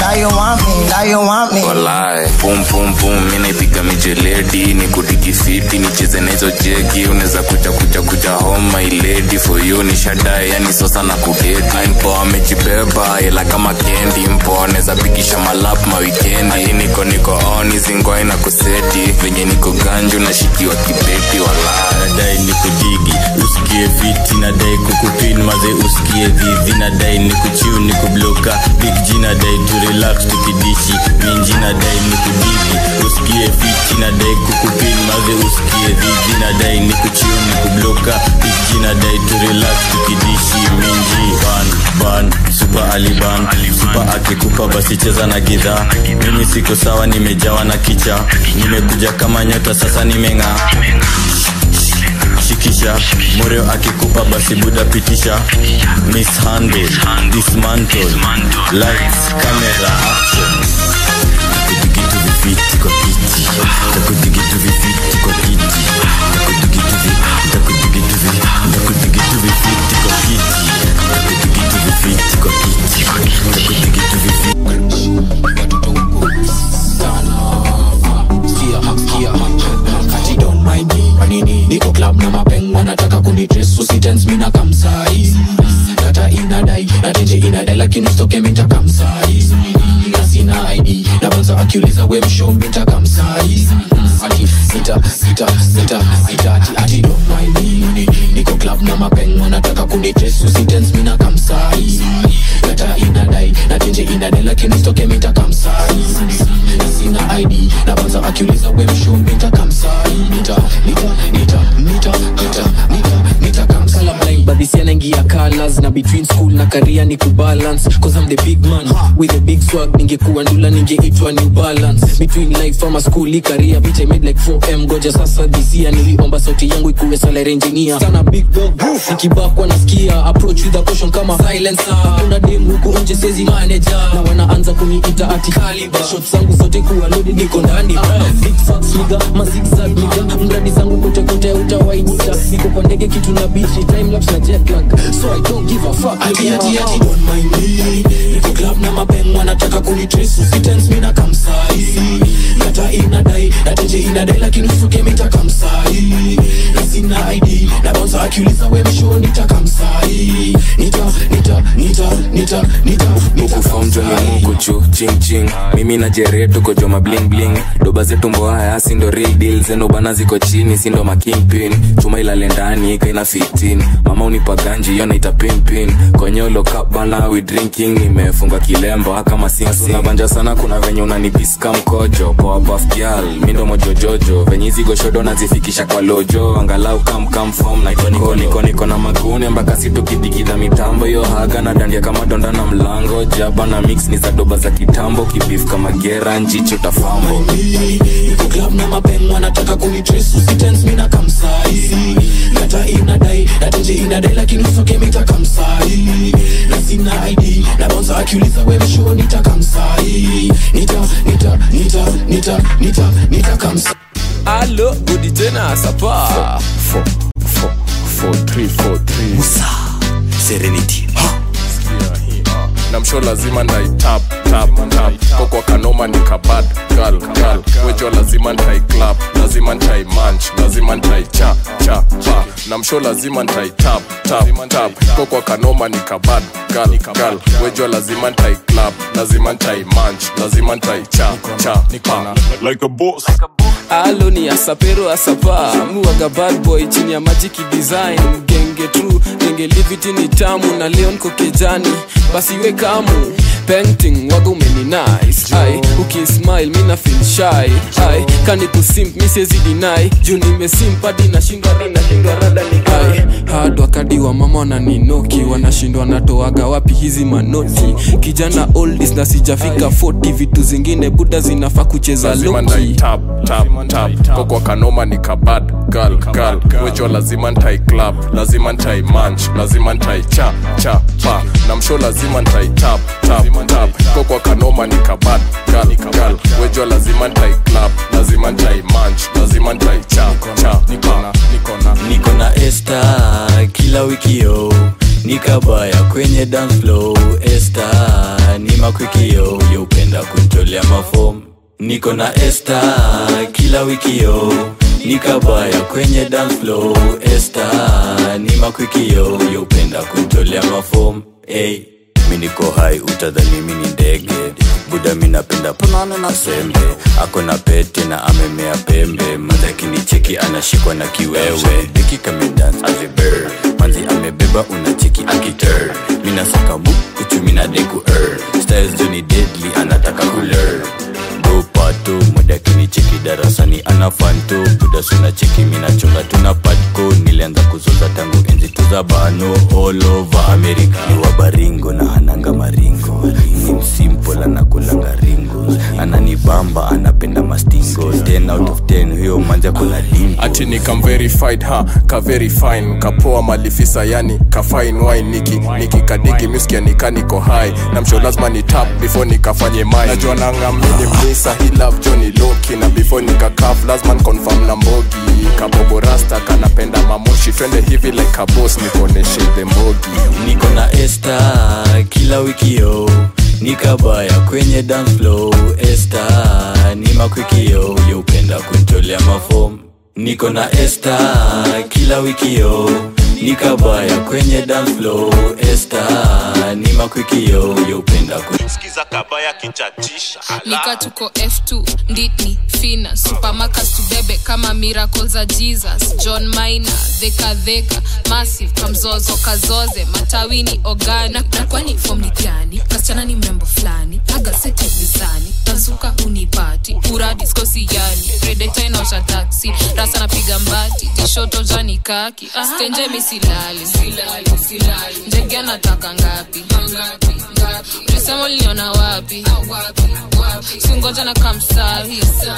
that you want me, that you want me. walai pum pum pum mi naipiga mijeledi ni kudigifiti nicheze nahizo jegi unaweza kuja kuja kuja home my lady for you ni shadae yani sosa na kudedi mpo amejibeba ila kama kendi mpo anaweza pigisha malap mawikendi Ati niko niko on zingwai na kuseti venye niko ganju nashikiwa kibeti walai nadai ni kudigi usikie fiti nadai kukupin maze usikie dhivi nadai ni kuchiu ni kubloka big g nadai tu relax tukidishi minji nadai ni kudigi usikie fiti nadai kukupin maze usikie dhivi nadai ni kuchiu ni kubloka big g nadai tu relax tukidishi minji ban ban supa aliban supa akikupa basi cheza na gidhaa mimi siko sawa nimejawa na kicha nimekuja kama nyota sasa nimeng'aa shikisha moreo akikupa basi buda pitisha mishandle dismantle lights camera action takudigitu vifiti kwa kiti takudigitu vifiti kwa kiti takudigitu vi takudigitu vi takudigitu vifiti kwa kiti takudigitu vifiti kwa kiti takudigitu vifiti niko club na mapeng wanataka kunitres usitens mina kamsai data inadai natenje inadai lakini stoke minta kamsai na sina id na banza akiuliza we msho minta kamsai ati sita sita sita sita ati ati don't mind me niko club na mapeng wanataka kunitres usitens mina kamsai data inadai natenje inadai lakini stoke minta kamsai na sina id na banza akiuliza we msho minta kamsai nita nita nita nita nita nita nita kamsai blind but this yanaingia colors na between school na career ni kubalance cause I'm the big man with a big swag ningekuwa ndula ningeitwa new balance between life ama school i career bitch I made like 4m goja sasa this year niliomba sauti yangu ikuwe salary engineer sana big dog nikibakwa nasikia approach with a caution kama silencer kuna dem huku nje sezi manager na wanaanza kuniita ati caliber shots zangu zote kuwa loaded niko ndani big facts nigga ma zigzag nigga mradi zangu kote kote utawainita niko kwa ndege kitu na bichi time lapse na jet lag so I don't give a fuck ati ati ati don't mind me niko club na mapeng wanataka kunitrace usitense mimi na kamsai kata inadai nateje inadai lakini usuke mita kamsai na sina ID na bouncer akiuliza we msho nita kamsai nita nita nita nita nita nita mukufomjoni mukuchu chingching mimi na jere tuko joma bling bling doba zetu mboaya sindo real deal zeno bana ziko chini sindo makingpin chuma ilale ndani ikaina 15 mama unipa ganji hiyo naita pimpin konyolo cup bana we drinking nimefunga kilemba kama sinsi unabanja sana kuna venye unanipiska mkojo poa buff girl mindo mojojojo venye hizi goshodo nazifikisha kwa lojo angalau kam kam form na niko niko niko na magune mpaka situkidigidha mitambo yo haga na dandia kama donda na mlango jaba na mix ni za doba za kitambo kibif kama gera njicho tafambo niko club na mapeng wanataka kunitrace usitense mimi na kamsai kata inadai nateje inadai lakini usoke mita kamsai na sina ID na bouncer akiuliza we msho nita kamsai nita nita nita nita nita nita kamsai alo gudi tena sapa musa serenity na msho lazima ndaitap tap tap kokwa kanoma ni kabad gal gal wejo lazima ntai club lazima ntai manch lazima ntai cha cha pa na msho lazima ntai tap tap tap kokwa kanoma ni kabad gal gal wejo lazima ntai club lazima ntai manch lazima ntai cha cha pa like a boss alo ni asapero asapa muwaga bad boy chini ya magic design genge true genge liviti ni tamu na leo niko kijani basi we kamu painting waga umeni nice ai ukismile mi na feel shy ai kani kusimp mi siwezi deny juu nimesimp hadi nashindwa nashindwa rada ni ai hard wakadi wa mama wananinoki wanashindwa natoaga wapi hizi manoti kijana oldis na sijafika 40 vitu zingine buda zinafaa kucheza lazima loki ntai tap tap tap kokwa kanoma ni kabad gal gal wejo lazima ntai club lazima ntai manch lazima ntai cha cha pa na msho lazima ntai tap tap tap kokwa kanoma ni kabad gal gal wejo lazima ntai club lazima ntai manch lazima ntai cha cha pa niko na esta kila wiki yo niko nikabaya kwenye dance flow esta ni makwikio yeupenda kuntolea mafom niko na esta kila wikio nikabaya kwenye dance flow esta ni makwikio yeupenda kuntolea mafom hey. mi niko hai utadhani mi ni ndege buda mi napenda panano na sembe ako na pete na amemea pembe madhakini cheki anashikwa na kiwewe diki kamedans azibir manzi amebeba unacheki akiter minasaka mukuchu minadeku er styles joni deadly anataka kuler pato modakini cheki darasani ana fanto buda suna cheki minachonga tuna patko nilianza kuzoza tangu enzi tuza bano all over america ni wabaringo na ananga maringo ni msimple anakulanga ringo ananibamba anapenda mastingo 10 out of 10 huyo manja kuna limbo ati ni kam verified ha ka very fine kapoa malifisa yani ka fine wine niki niki kadigi miskia nikaniko high na msho lazima ni tap before nikafanye mai najua nangamini mnisa hi love johnny loki na before nikakaf lazima confirm na mbogi kabobo rasta kanapenda mamoshi twende hivi like kabos nikoneshe the mbogi niko na esta kila wikio nikabaya kwenye dance flow esta ni makwikio yeupenda kuntolea mafom niko na esta kila wikio nikabaya kwenye dance flow esta ni makwikio yeupenda sikiza kabaya kichatisha nika tuko f2 nditni fina supamakas tubebe kama miracle za jesus john mina dhekadheka massive kamzozo kazoze matawini ogani na, na kwani fom ni gani kasichana ni mrembo fulani agasete visani tazuka unipati uradiskosi yani redeta inaosha taksi rasa napiga mbati tishoto jani kaki ah, stenje misilali ndege anataka ngapi ulisema uliniona wapi singoja na kamsahi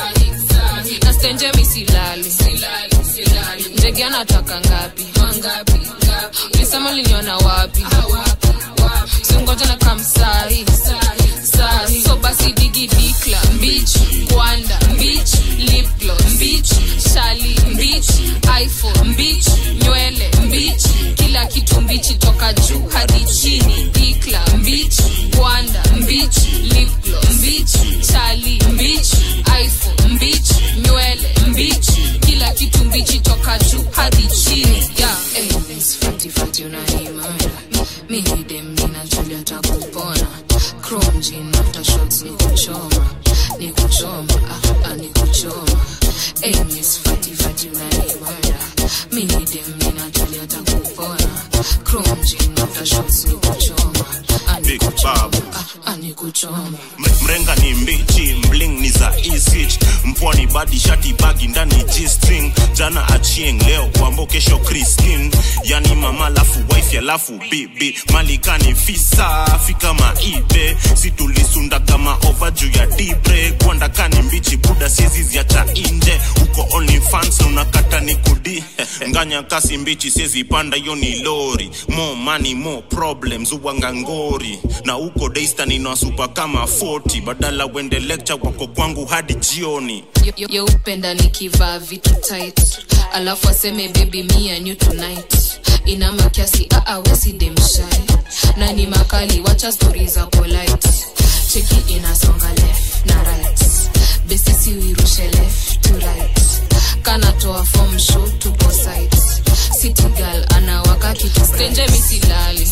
na stenje misilali ndege anataka ngapi ulisema uliniona wapi singoja na kamsahi sahi so basi digi dikla mbich kwanda mbich lipglo mbich shali mbich iphone mbich nywele mbich kila kitu mbichi toka juu hadi chini dikla mbich kwanda mbich lipglo mbich shali mbich iphone mbich nywele mbich kila kitu mbichi toka juu hadi chini yeah. hey, miss fati fati unaimana mihidem ninajulia takupona chrome jean after shots ni kuchoma ni kuchoma ah, ah, ni kuchoma hey, miss fati fati unaimana mihidem ninajulia takupona chrome jean after shots ni kuchoma ah, ni Big Babu. ah, ni kuchoma M- mrenga ni mbichi mling ni za isich mpwani badi shati bagi ndani g-string jana achieng leo wambo kesho kristin yani mama lafu wife alafu bibi malikani fisa fika maibe situlisunda kama ova juu ya dibre gwandakani mbichi buda sieziziacha inje uko only fans na unakata ni kudi nganya kasi mbichi siezi panda hiyo ni lori more money more problems uwanga ngori na uko daystan inawasupa kama 40 badala wende lecture wako kwangu hadi jioni yeupenda nikivaa vitu tight alafu aseme baby me and you tonight ina makiasi aawesidemshai na ni makali wacha stori za polite cheki inasonga left na right besisi uirushe left to right kanatoa form show tupo site city girl anawaka kitu stenje misilali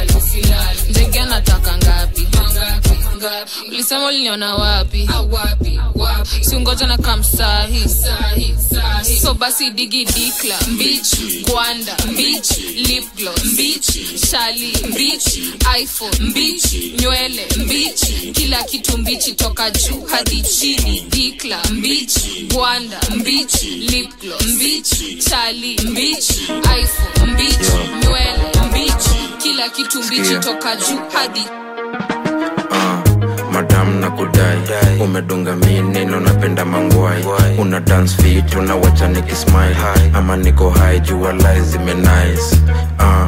ndege anataka ngapi ulisema uliniona wapi siungoja na kamsahi so basi digi dikla mbich kwanda mbich lipglo mbich shali mbich iphone mbich nywele mbich kila kitu mbichi toka juu hadi chini dikla mbich kwanda mbich lipglo mbich shali mbich iphone mbich nywele mbich kila kitu mbichi toka juu hadi madam na kudai umedunga mi neno napenda mangwai una dance fit unawacha nikismile ama niko hai jua lai zimenice uh,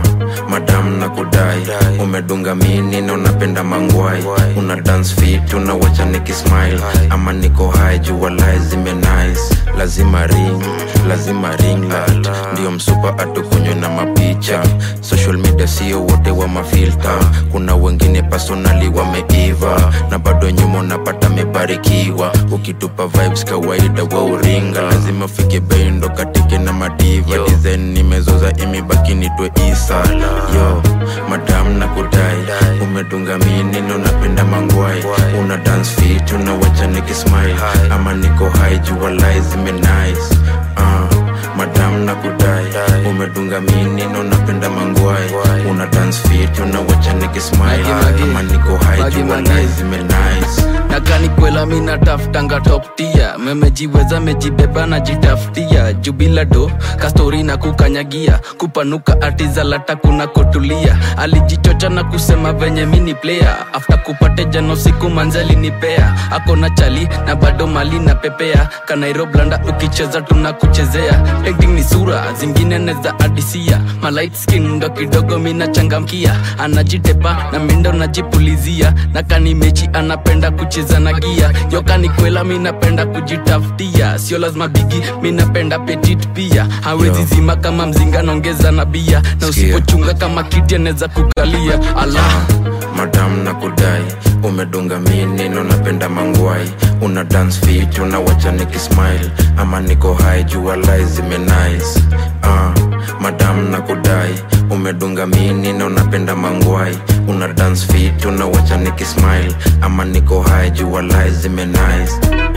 madam na kudai umedunga mini na unapenda mangwai una dance fit unawacha nikismile ama niko high jua lai zime nice lazima ring lazima ring light ndio msupa atukunywe na mapicha social media sio wote wa mafilta kuna wengine personali wameiva na bado nyuma unapata mebarikiwa ukitupa vibes kawaida wa uringa lazima ufike bendo katike na madiva design nimezoza imebaki nitwe isa yo madam na kudai umedunga mini na unapenda mangwai una dance fit unawacha nikismile ama niko high jua lai zime nice uh, madam na kudai umedunga mini na unapenda mangwai una dance fit unawacha nikismile ama niko high jua lai zime nice nakani kwela mi nataftanga toptia memejiweza mejibeba na jitafutia jubila do kastori na kukanyagia kupanuka atizalata kuna kotulia alijichocha na kusema venye mini player afta kupate jano siku manzali nipea akona chali na bado mali na pepea kanairoblanda ukicheza tunakuchezea acting ni sura zingine neza adisia malight skin ndo kidogo minachangamkia anajitepa na mindo najipulizia na kani mechi anapenda kucheza na gia yokani kwela minapenda kujitafutia sio lazima bigi minapenda petit pia hawezi zima kama mzinga naongeza na bia na usipochunga kama kiti anaweza kukalia ala madam na kudai umedunga mini na unapenda mangwai una dance fit unawacha nikismile ama niko high jua lai zime nice uh, madam na kudai umedunga mini na unapenda mangwai una dance fit unawacha nikismile ama niko high jua lai zime nice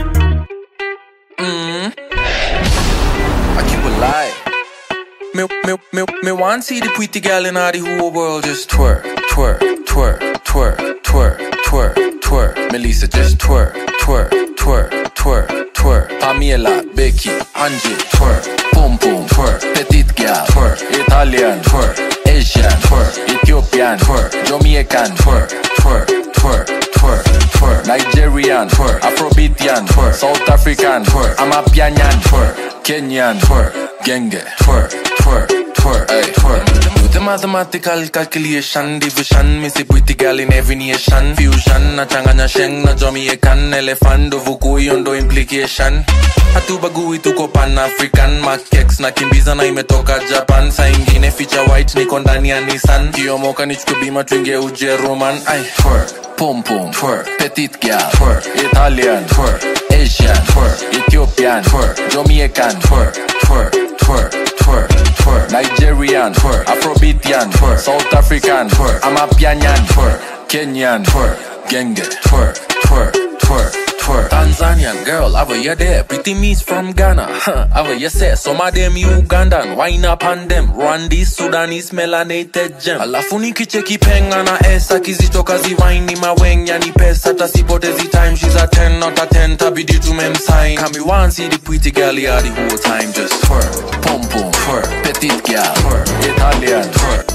Mm. I keep it live. Me, me, me, me want see the pretty girl in all the whole world just twerk, twerk, twerk, twerk, twerk, twerk, twerk. Melissa just twerk, twerk, twerk, twerk, twerk. Pamela, Becky, Angie, twerk, boom boom, twerk. Petite girl, twerk. Italian, twerk. Asian, twerk. Ethiopian, twerk. Jamaican, twerk, twerk, twerk, twerk, twerk. Nigerian, twerk. Afrobeatian, twerk. South African, twerk. Amapianyan, twerk. Kenyan, twerk. Genge, twerk, twerk, twerk, ay, twerk. Do the mathematical calculation, division. Me see pretty girl in every nation. Fusion, na changanya sheng, na Jamaican. Elephant, do vuku, yondo implication. hatubagui tuko pan african makex na kimbiza na imetoka japan saa ingine ficha white niko ndani ya nissan kiomoka nichukue bima tuingie ujeruman ai twerk pom pom twerk petit girl twerk italian twerk asian twerk ethiopian twerk jamaican twerk twerk twerk twerk twerk nigerian twerk afrobeatian twerk south african twerk amapianyan twerk kenyan twerk genge twerk twerk twerk twerk. Tanzanian girl, over you there. Pretty me's from Ghana, huh? Over you say some of them Ugandan. Wine up on them. Rwandese, Sudanese, melanated gem. Alafu nikicheki penga na esa kizitoka ziwaini mawenya ni pesa tasipotezi time. She's a 10 not a 10 tabidi tumemsign. Kami one see the pretty girl yeah, the whole time just twerk, pom pom, twerk, petite girl, twerk, Italian, twerk.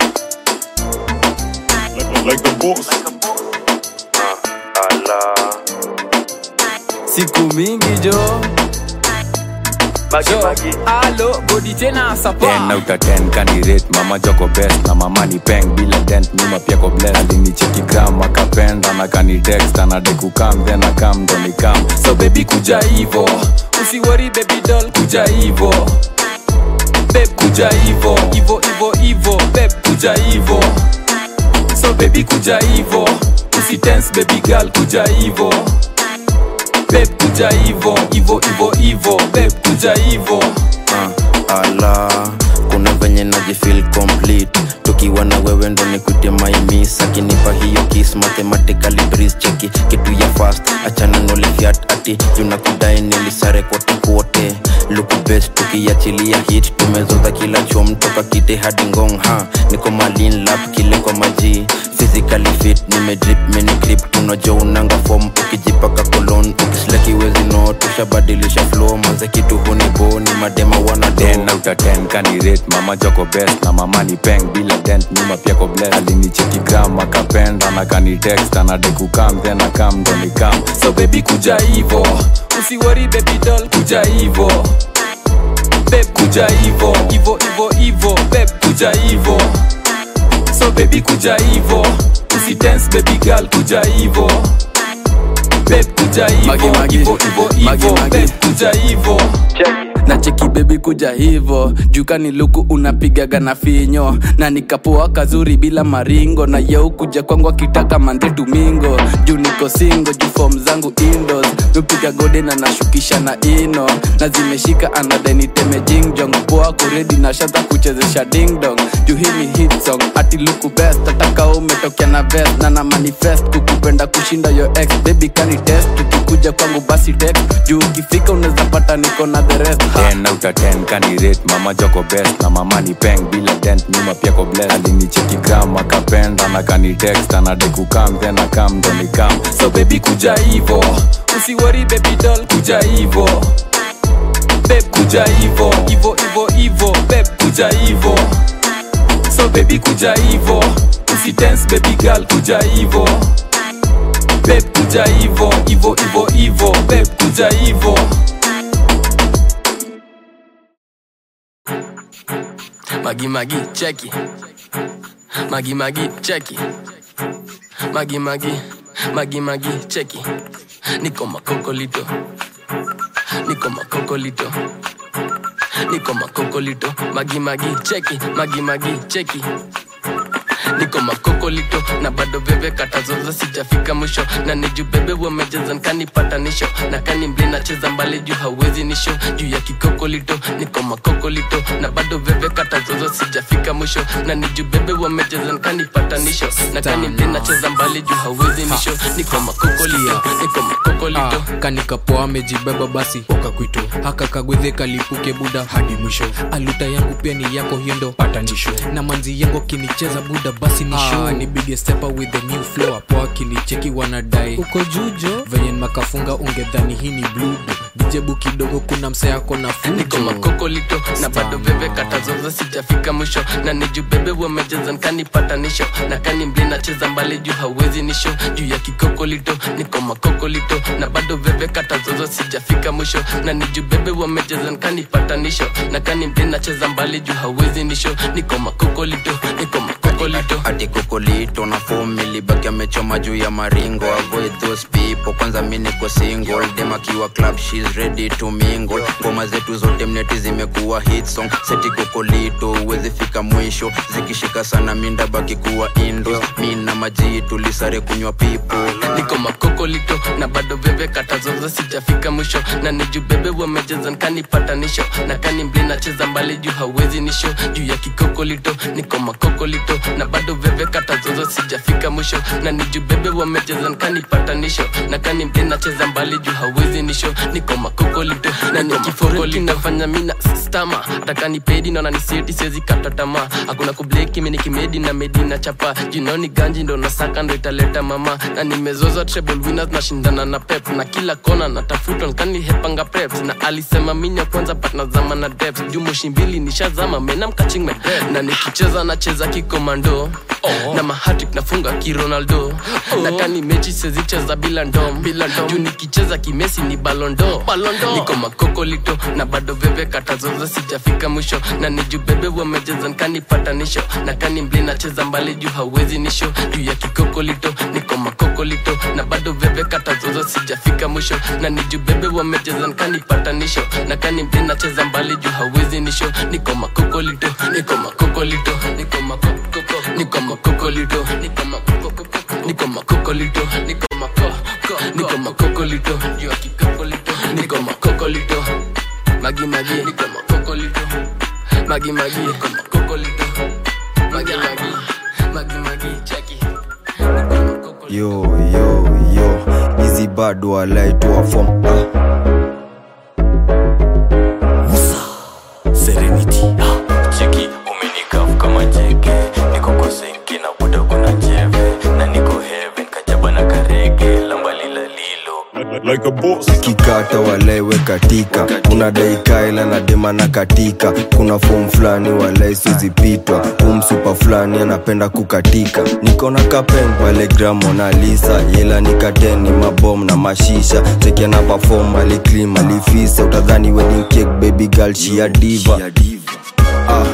Like the boss. siku mingi jo alo bodi tena sapa ten out of ten candidate mama joko best na mama ni peng bila dent nyuma pia ko bless alinicheki gram akapenda na kani text anade kukam then akam ndo nikam so baby kuja hivo usiwori baby doll kuja hivo beb kuja hivo hivo hivo hivo beb kuja hivo so baby kuja hivo usitense baby girl kuja hivo beb kuja hivo hivo hivo hivo beb kuja hivo uh, ala kuna venye najifil complete tukiwa na wewe ndo nikute maimis akinipa hiyo kis mathematically breeze cheki kitu ya fast achana nolifiat ati junakudai nilisare kote kote luku best tukiachilia hit tumezoza kila chom toka kite hadi ngong ha niko malin lap kile kwa maji physically fit nimedrip mini grip tunajo unanga form ukijipaka kolon ukisleki wezi no tushabadilisha flow manze kitu hunibo ni madema wana ten out of ten candidate mama joko best na mama ni peng bila dent nyuma pia ko bless alinicheki gram akapenda na kani text anade kukam then akam ndo nikam so baby kuja hivo usiwori baby doll kuja hivo beb kuja hivo hivo hivo hivo beb kuja hivo baby kuja hivo usidance baby girl kuja hivo babe kuja Magi, hivo magi. hivo hivo Magi, hivo magi. babe kuja hivo na cheki bebi kuja hivo jukani luku unapigaga na finyo na nikapoa kazuri bila maringo na yeu kuja kwangu akitaka mande tumingo juu niko singo juu fom zangu indos nupiga gode na nashukisha na ino na zimeshika anadeniteme jingjong poa kuredi na shaza kuchezesha dingdong juu hii ni hit song ati luku best ataka umetokea na vest na na manifest kukupenda kushinda yo ex baby kani test tukikuja kwangu basi text juu ukifika unaweza pata niko na the rest ha. 10 out of 10 kanirate mama joko best na mama ni peng bila dent nyuma pia ko bless alinicheki gram akapenda na kanitext anade kukam then akam ndo nikam so baby kuja hivo usiwori baby doll kuja hivo babe kuja hivo hivo hivo hivo babe kuja hivo so baby kuja hivo usidance baby girl kuja hivo babe kuja hivo hivo hivo hivo babe kuja hivo magi magi cheki magi magi cheki magi magi magi magi cheki niko makokolito niko makokolito niko makokolito magi magi cheki magi magi cheki niko makokolito na bado bebe katazoza sijafika mwisho na niju bebe wamejeza nkanipatanisho na kani mli nacheza mbali juu hauwezi nisho juu ya kikokolito niko makokolito na bado bebe katazoza sijafika mwisho na niju bebe wamejeza nkanipatanisho na kani mli nacheza mbali juu hauwezi nisho niko makokolito niko makokolito Ah, kanikapoa amejibeba basi okakwito haka kagwedhe kalipuke buda hadi mwisho aluta yangu pia ni yako hiyo ndo patanisho na manzi yangu akinicheza buda basi ni show ah, nipige stepa with the new flow apo akinicheki wanadai uko jujo venye makafunga ungedhani hii ni bludo dijebu kidogo kuna mse yako na niko fujo makokolito na bado bebe katazoza sijafika mwisho na niju bebe wamejeza nkanipatanisho na kani mli nacheza mbali juu hauwezi nisho juu ya kikokolito niko makokolito na bado bebe katazoza sijafika mwisho na niju bebe wamejeza nkanipatanisho na kani mli nacheza mbali juu hauwezi nisho niko makokolito niko makokolito ati kokolito na fomi libaki amechoma juu ya maringo avoid those people kwanza mi niko single dem akiwa club shes ready to mingle ngoma zetu zote mneti zimekuwa hit song seti kokolito uwezi fika mwisho zikishika sana minda baki kuwa indo mi na maji tulisare kunywa pipo niko makokolito na bado bebe katazoza sijafika mwisho na niju bebe wamejeza nkanipatanisho na kani mli nacheza mbali juu hauwezi nisho juu ya kikokolito niko makokolito na bado bebe katazoza sijafika mwisho na niju bebe wamejeza nkanipatanisho na kani mli nacheza mbali juu hauwezi nisho niko makokolito na nikiforeki nafanya mina stama atakanipedi naona nisieti siwezi kata tamaa hakuna kubleki mini kimedi na medi na chapa jinoni ganji ndo nasaka ndo italeta mama na nimezoza treble winners nashindana na pep na kila kona natafuta nkanihepanga preps na alisema minya kwanza but nazama na depths juu moshi mbili nishazama menam catching my breath na nikicheza nacheza kikomando oh. na mahatik nafunga kironaldo oh. na kani mechi sezicheza bila ndom bila ndom juu nikicheza kimesi ni balondo balondo niko makokolito na bado bebe katazoza sijafika mwisho na niju bebe wamejeza nkanipatanisho na kani mli nacheza mbali juu hauwezi nisho juu ya kikokolito niko makokolito na bado bebe katazoza sijafika mwisho na niju bebe wamejeza nkanipatanisho na kani mli nacheza mbali juu hauwezi nisho niko makokolito niko makokolito niko makokoko niko makokolito niko makokoko niko makokolito niko mako niko makokolito juu ya kikokolito niko makokolito magi magi niko makokolito magi magi niko makokolito magi magi magi magi cheki yo yo yo hizi bado walaitwa fom ah. serenity cheki umenikaf kama jeke niko kosenki na buda kuna jeve na niko heaven kajaba na karege lambalila lilo like a boss. kikata walewe katika unadai kaela na dema na katika kuna fom fulani walai sizipitwa umsupa fulani anapenda kukatika niko na kapen pale gramonalisa ila nikateni mabom na mashisha chekiana pafom aliklim alifisa utadhani wedding cake baby girl shia diva ah,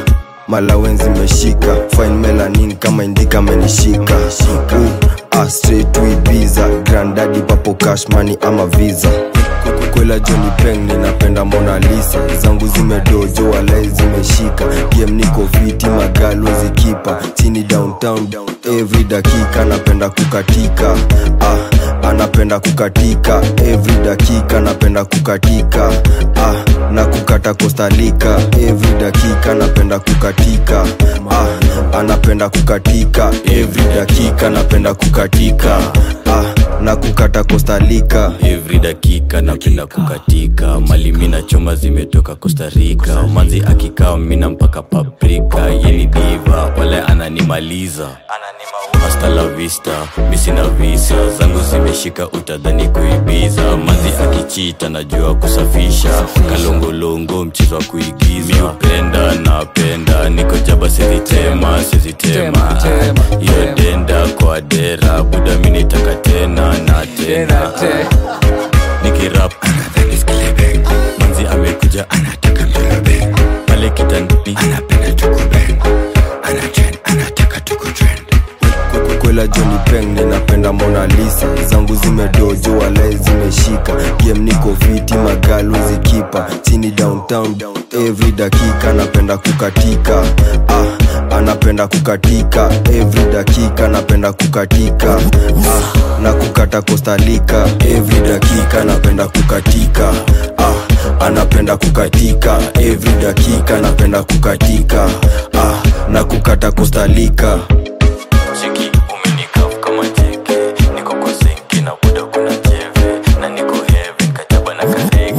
malawen zimeshika fine melanin kama indika amenishika uh, ah, straight to Ibiza grandadi papo cash money ama visa kwela Johnny Peng ninapenda Mona Lisa zangu zimedojo walai zimeshika game niko fiti magalo zikipa chini downtown every dakika napenda kukatika ah, anapenda kukatika every dakika napenda kukatika ah, na kukata kostalika every dakika napenda kukatika ah, anapenda kukatika every dakika napenda kukatika ah, na kukata kostalika every dakika napenda kukatika mali mina choma zimetoka Costa Rica manzi akikaa mina mpaka paprika yeni diva pale ananimaliza hasta la vista misina visa zangu zimeshika utadhani kuibiza manzi akichita najua kusafisha kalongolongo mchezo wa kuigiza miupenda napenda niko jaba sizitema sizitema iyo denda kwa dera buda minitaka tena na tena nikirap manzi amekuja anataka mbebe pale kitandani anapenda tukubeng anachen anataka tukutrend kwela Johnny Peng ninapenda Mona Lisa zangu zimedojo walai zimeshika game niko fiti magalo zikipa chini downtown every dakika napenda kukatika ah, anapenda kukatika every dakika napenda kukatika ah, na kukata kostalika every dakika napenda kukatika ah, anapenda kukatika every dakika napenda kukatika ah, na kukata kostalika cheki umenikaf kama jeke niko kwa senki na buda kuna jeve na niko heaven kajaba na kadeke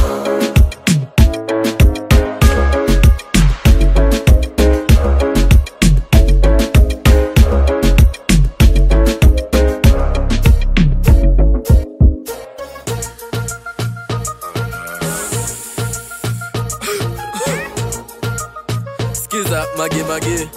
skiza magemage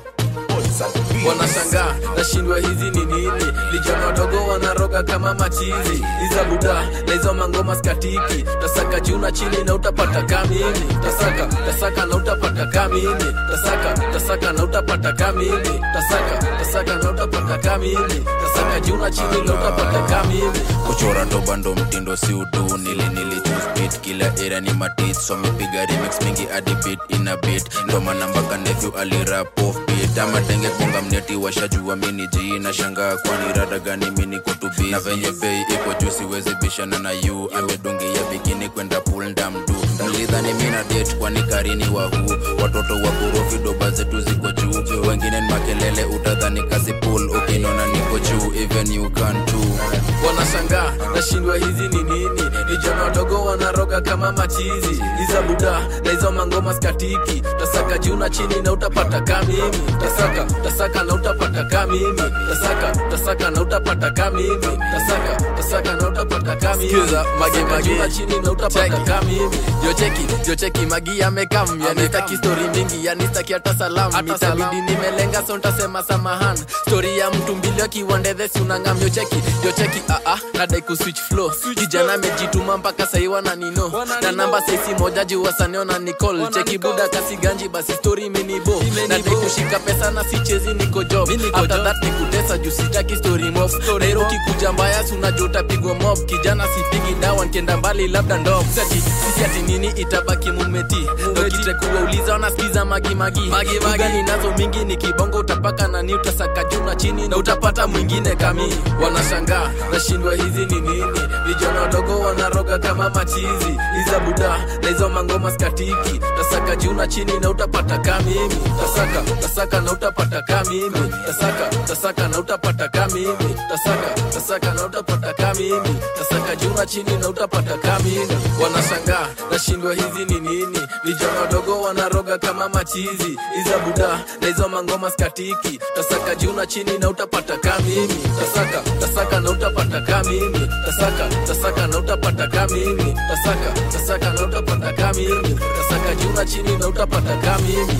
wanashangaa nashindwa hizi ni nini vijana wadogo wanaroga kama machizi iza buda na hizo mangoma skatiki tasaka juu na chini na utapata kamini tasaka tasaka na utapata kamini tasaka tasaka na utapata kamini tasaka tasaka na utapata kamini tasaka juu na chini na utapata kamini kuchora doba ndo mtindo si udu nili nili choose beat kila era ni matit so mipiga remix mingi hadi beat ina beat ndo maana mpaka nephew alirap off beat ama denge bonga mneti washajua mini ji na shangaa kwani rada gani mini kutubi na venye bei iko juu siwezi bishana na yu amedungia bikini kwenda pool ndamdu mlidhani mina date kwani karini wa huu watoto wa korofi doba zetu ziko juu wengine ni makelele utadhani kazi pool ukinona niko juu even you can too wanashangaa nashindwa hizi ni nini vijana wadogo wanaroga kama machizi iza buda na hizo mangoma skatiki tasaka juu na chini na utapata kamimi tasaka tasaka na utapata kamimi tasaka tasaka na utapata kamimi tasaka tasaka na utapata kamimi Skiza, mage, Tasaka mage. juu na chini na utapata Cheki. kamimi jocheki jocheki magi amekam yanistaki stori mingi yanistaki hata salam itabidi nimelenga so ntasema samahan stori ya mtu mbili akiwandedhesi unangam jocheki jocheki aa nadai kuswitch flow kijana amejituma mpaka sai wananino na namba saisi moja juu wasaneo na nicol cheki buda kasi ganji basi stori imenibo nadai kushika pesa na sichezi niko job after that nikutesa juu sitaki story mob nairo kikuja mbaya si unajua utapigwa mob kijana sipigi dawa nkienda mbali labda ndo sati sisi ati nini itabaki mumeti dokite kuwauliza wanasikiza magimagi ugani nazo mingi ni kibongo utapaka nani utasaka juu na chini na utapata mwingine kami wanashangaa nashindwa hizi ni nini vijana wadogo wanaroga kama machizi iza buda na hizo mangoma skatiki tasaka juu na chini na utapata kamimi tasaka tasaka na utapata kamimi tasaka tasaka na utapata kamimi tasaka tasaka na utapata kamimi tasaka juu na chini na utapata kamimi wanashangaa nashindwa hizi ni nini vijana wadogo wanaroga kama machizi iza buda na hizo mangoma skatiki tasaka juu na chini na utapata kamimi tasaka tasaka na utapata kamimi tasaka tasaka na utapata kamimi tasaka tasaka na utapata kamimi tasaka juu na chini na utapata kamimi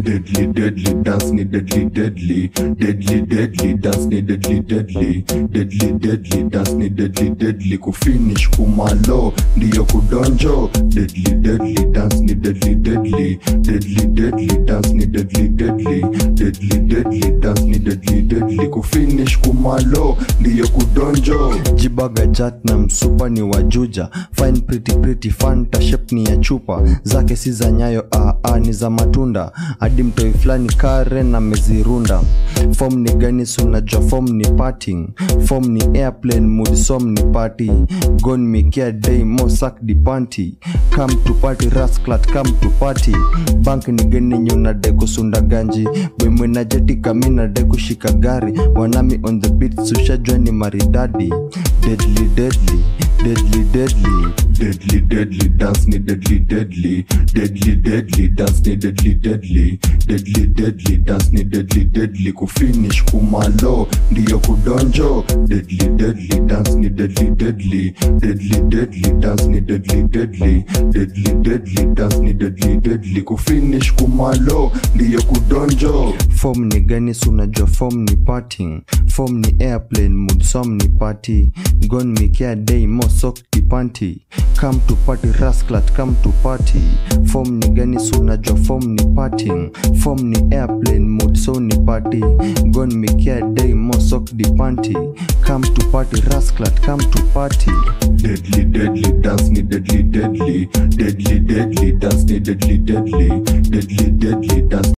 deadly deadly dance ni deadly deadly deadly deadly dance ni deadly deadly deadly deadly dance ni deadly deadly kufinish kumalo ndiyo kudonjo deadly deadly dance ni deadly deadly deadly deadly dance ni deadly deadly deadly deadly dance ni deadly deadly kufinish kumalo ndiyo kudonjo jibaga jat na msupa ni wajuja fine pretty pretty fanta shape ni ya chupa zake si za nyayo aa ni za matunda hadi mtoi fulani karen amezirunda fom ni gani sunajua fom ni parting fom ni airplane mood som ni party gon mikia day mo sak di panty come to party rasclat come to party bank ni gani nyunade kusunda ganji bemwenajeti kaminade kushika gari wanami on the beat sushajua ni maridadi deadly deadly deadly deadly deadly deadly dance ni deadly deadly deadly deadly dance ni deadly deadly deadly deadly dance ni deadly deadly kufinish kumalo ndiyo kudonjo deadly deadly dance ni deadly deadly deadly deadly dance ni deadly deadly deadly deadly dance ni deadly deadly kufinish kumalo ndiyo kudonjo fom ni gani sunajua fom ni parting fom ni airplane mood som ni party gon mikia day mo sok di panty come to party rasclat come to party fom ni gani sunajua fom ni parting fom ni airplane mood so ni party gon mikia day mo sok di panty come to party rasclat come to party deadly deadly dance ni deadly deadly deadly deadly dance ni deadly deadly deadly deadly dance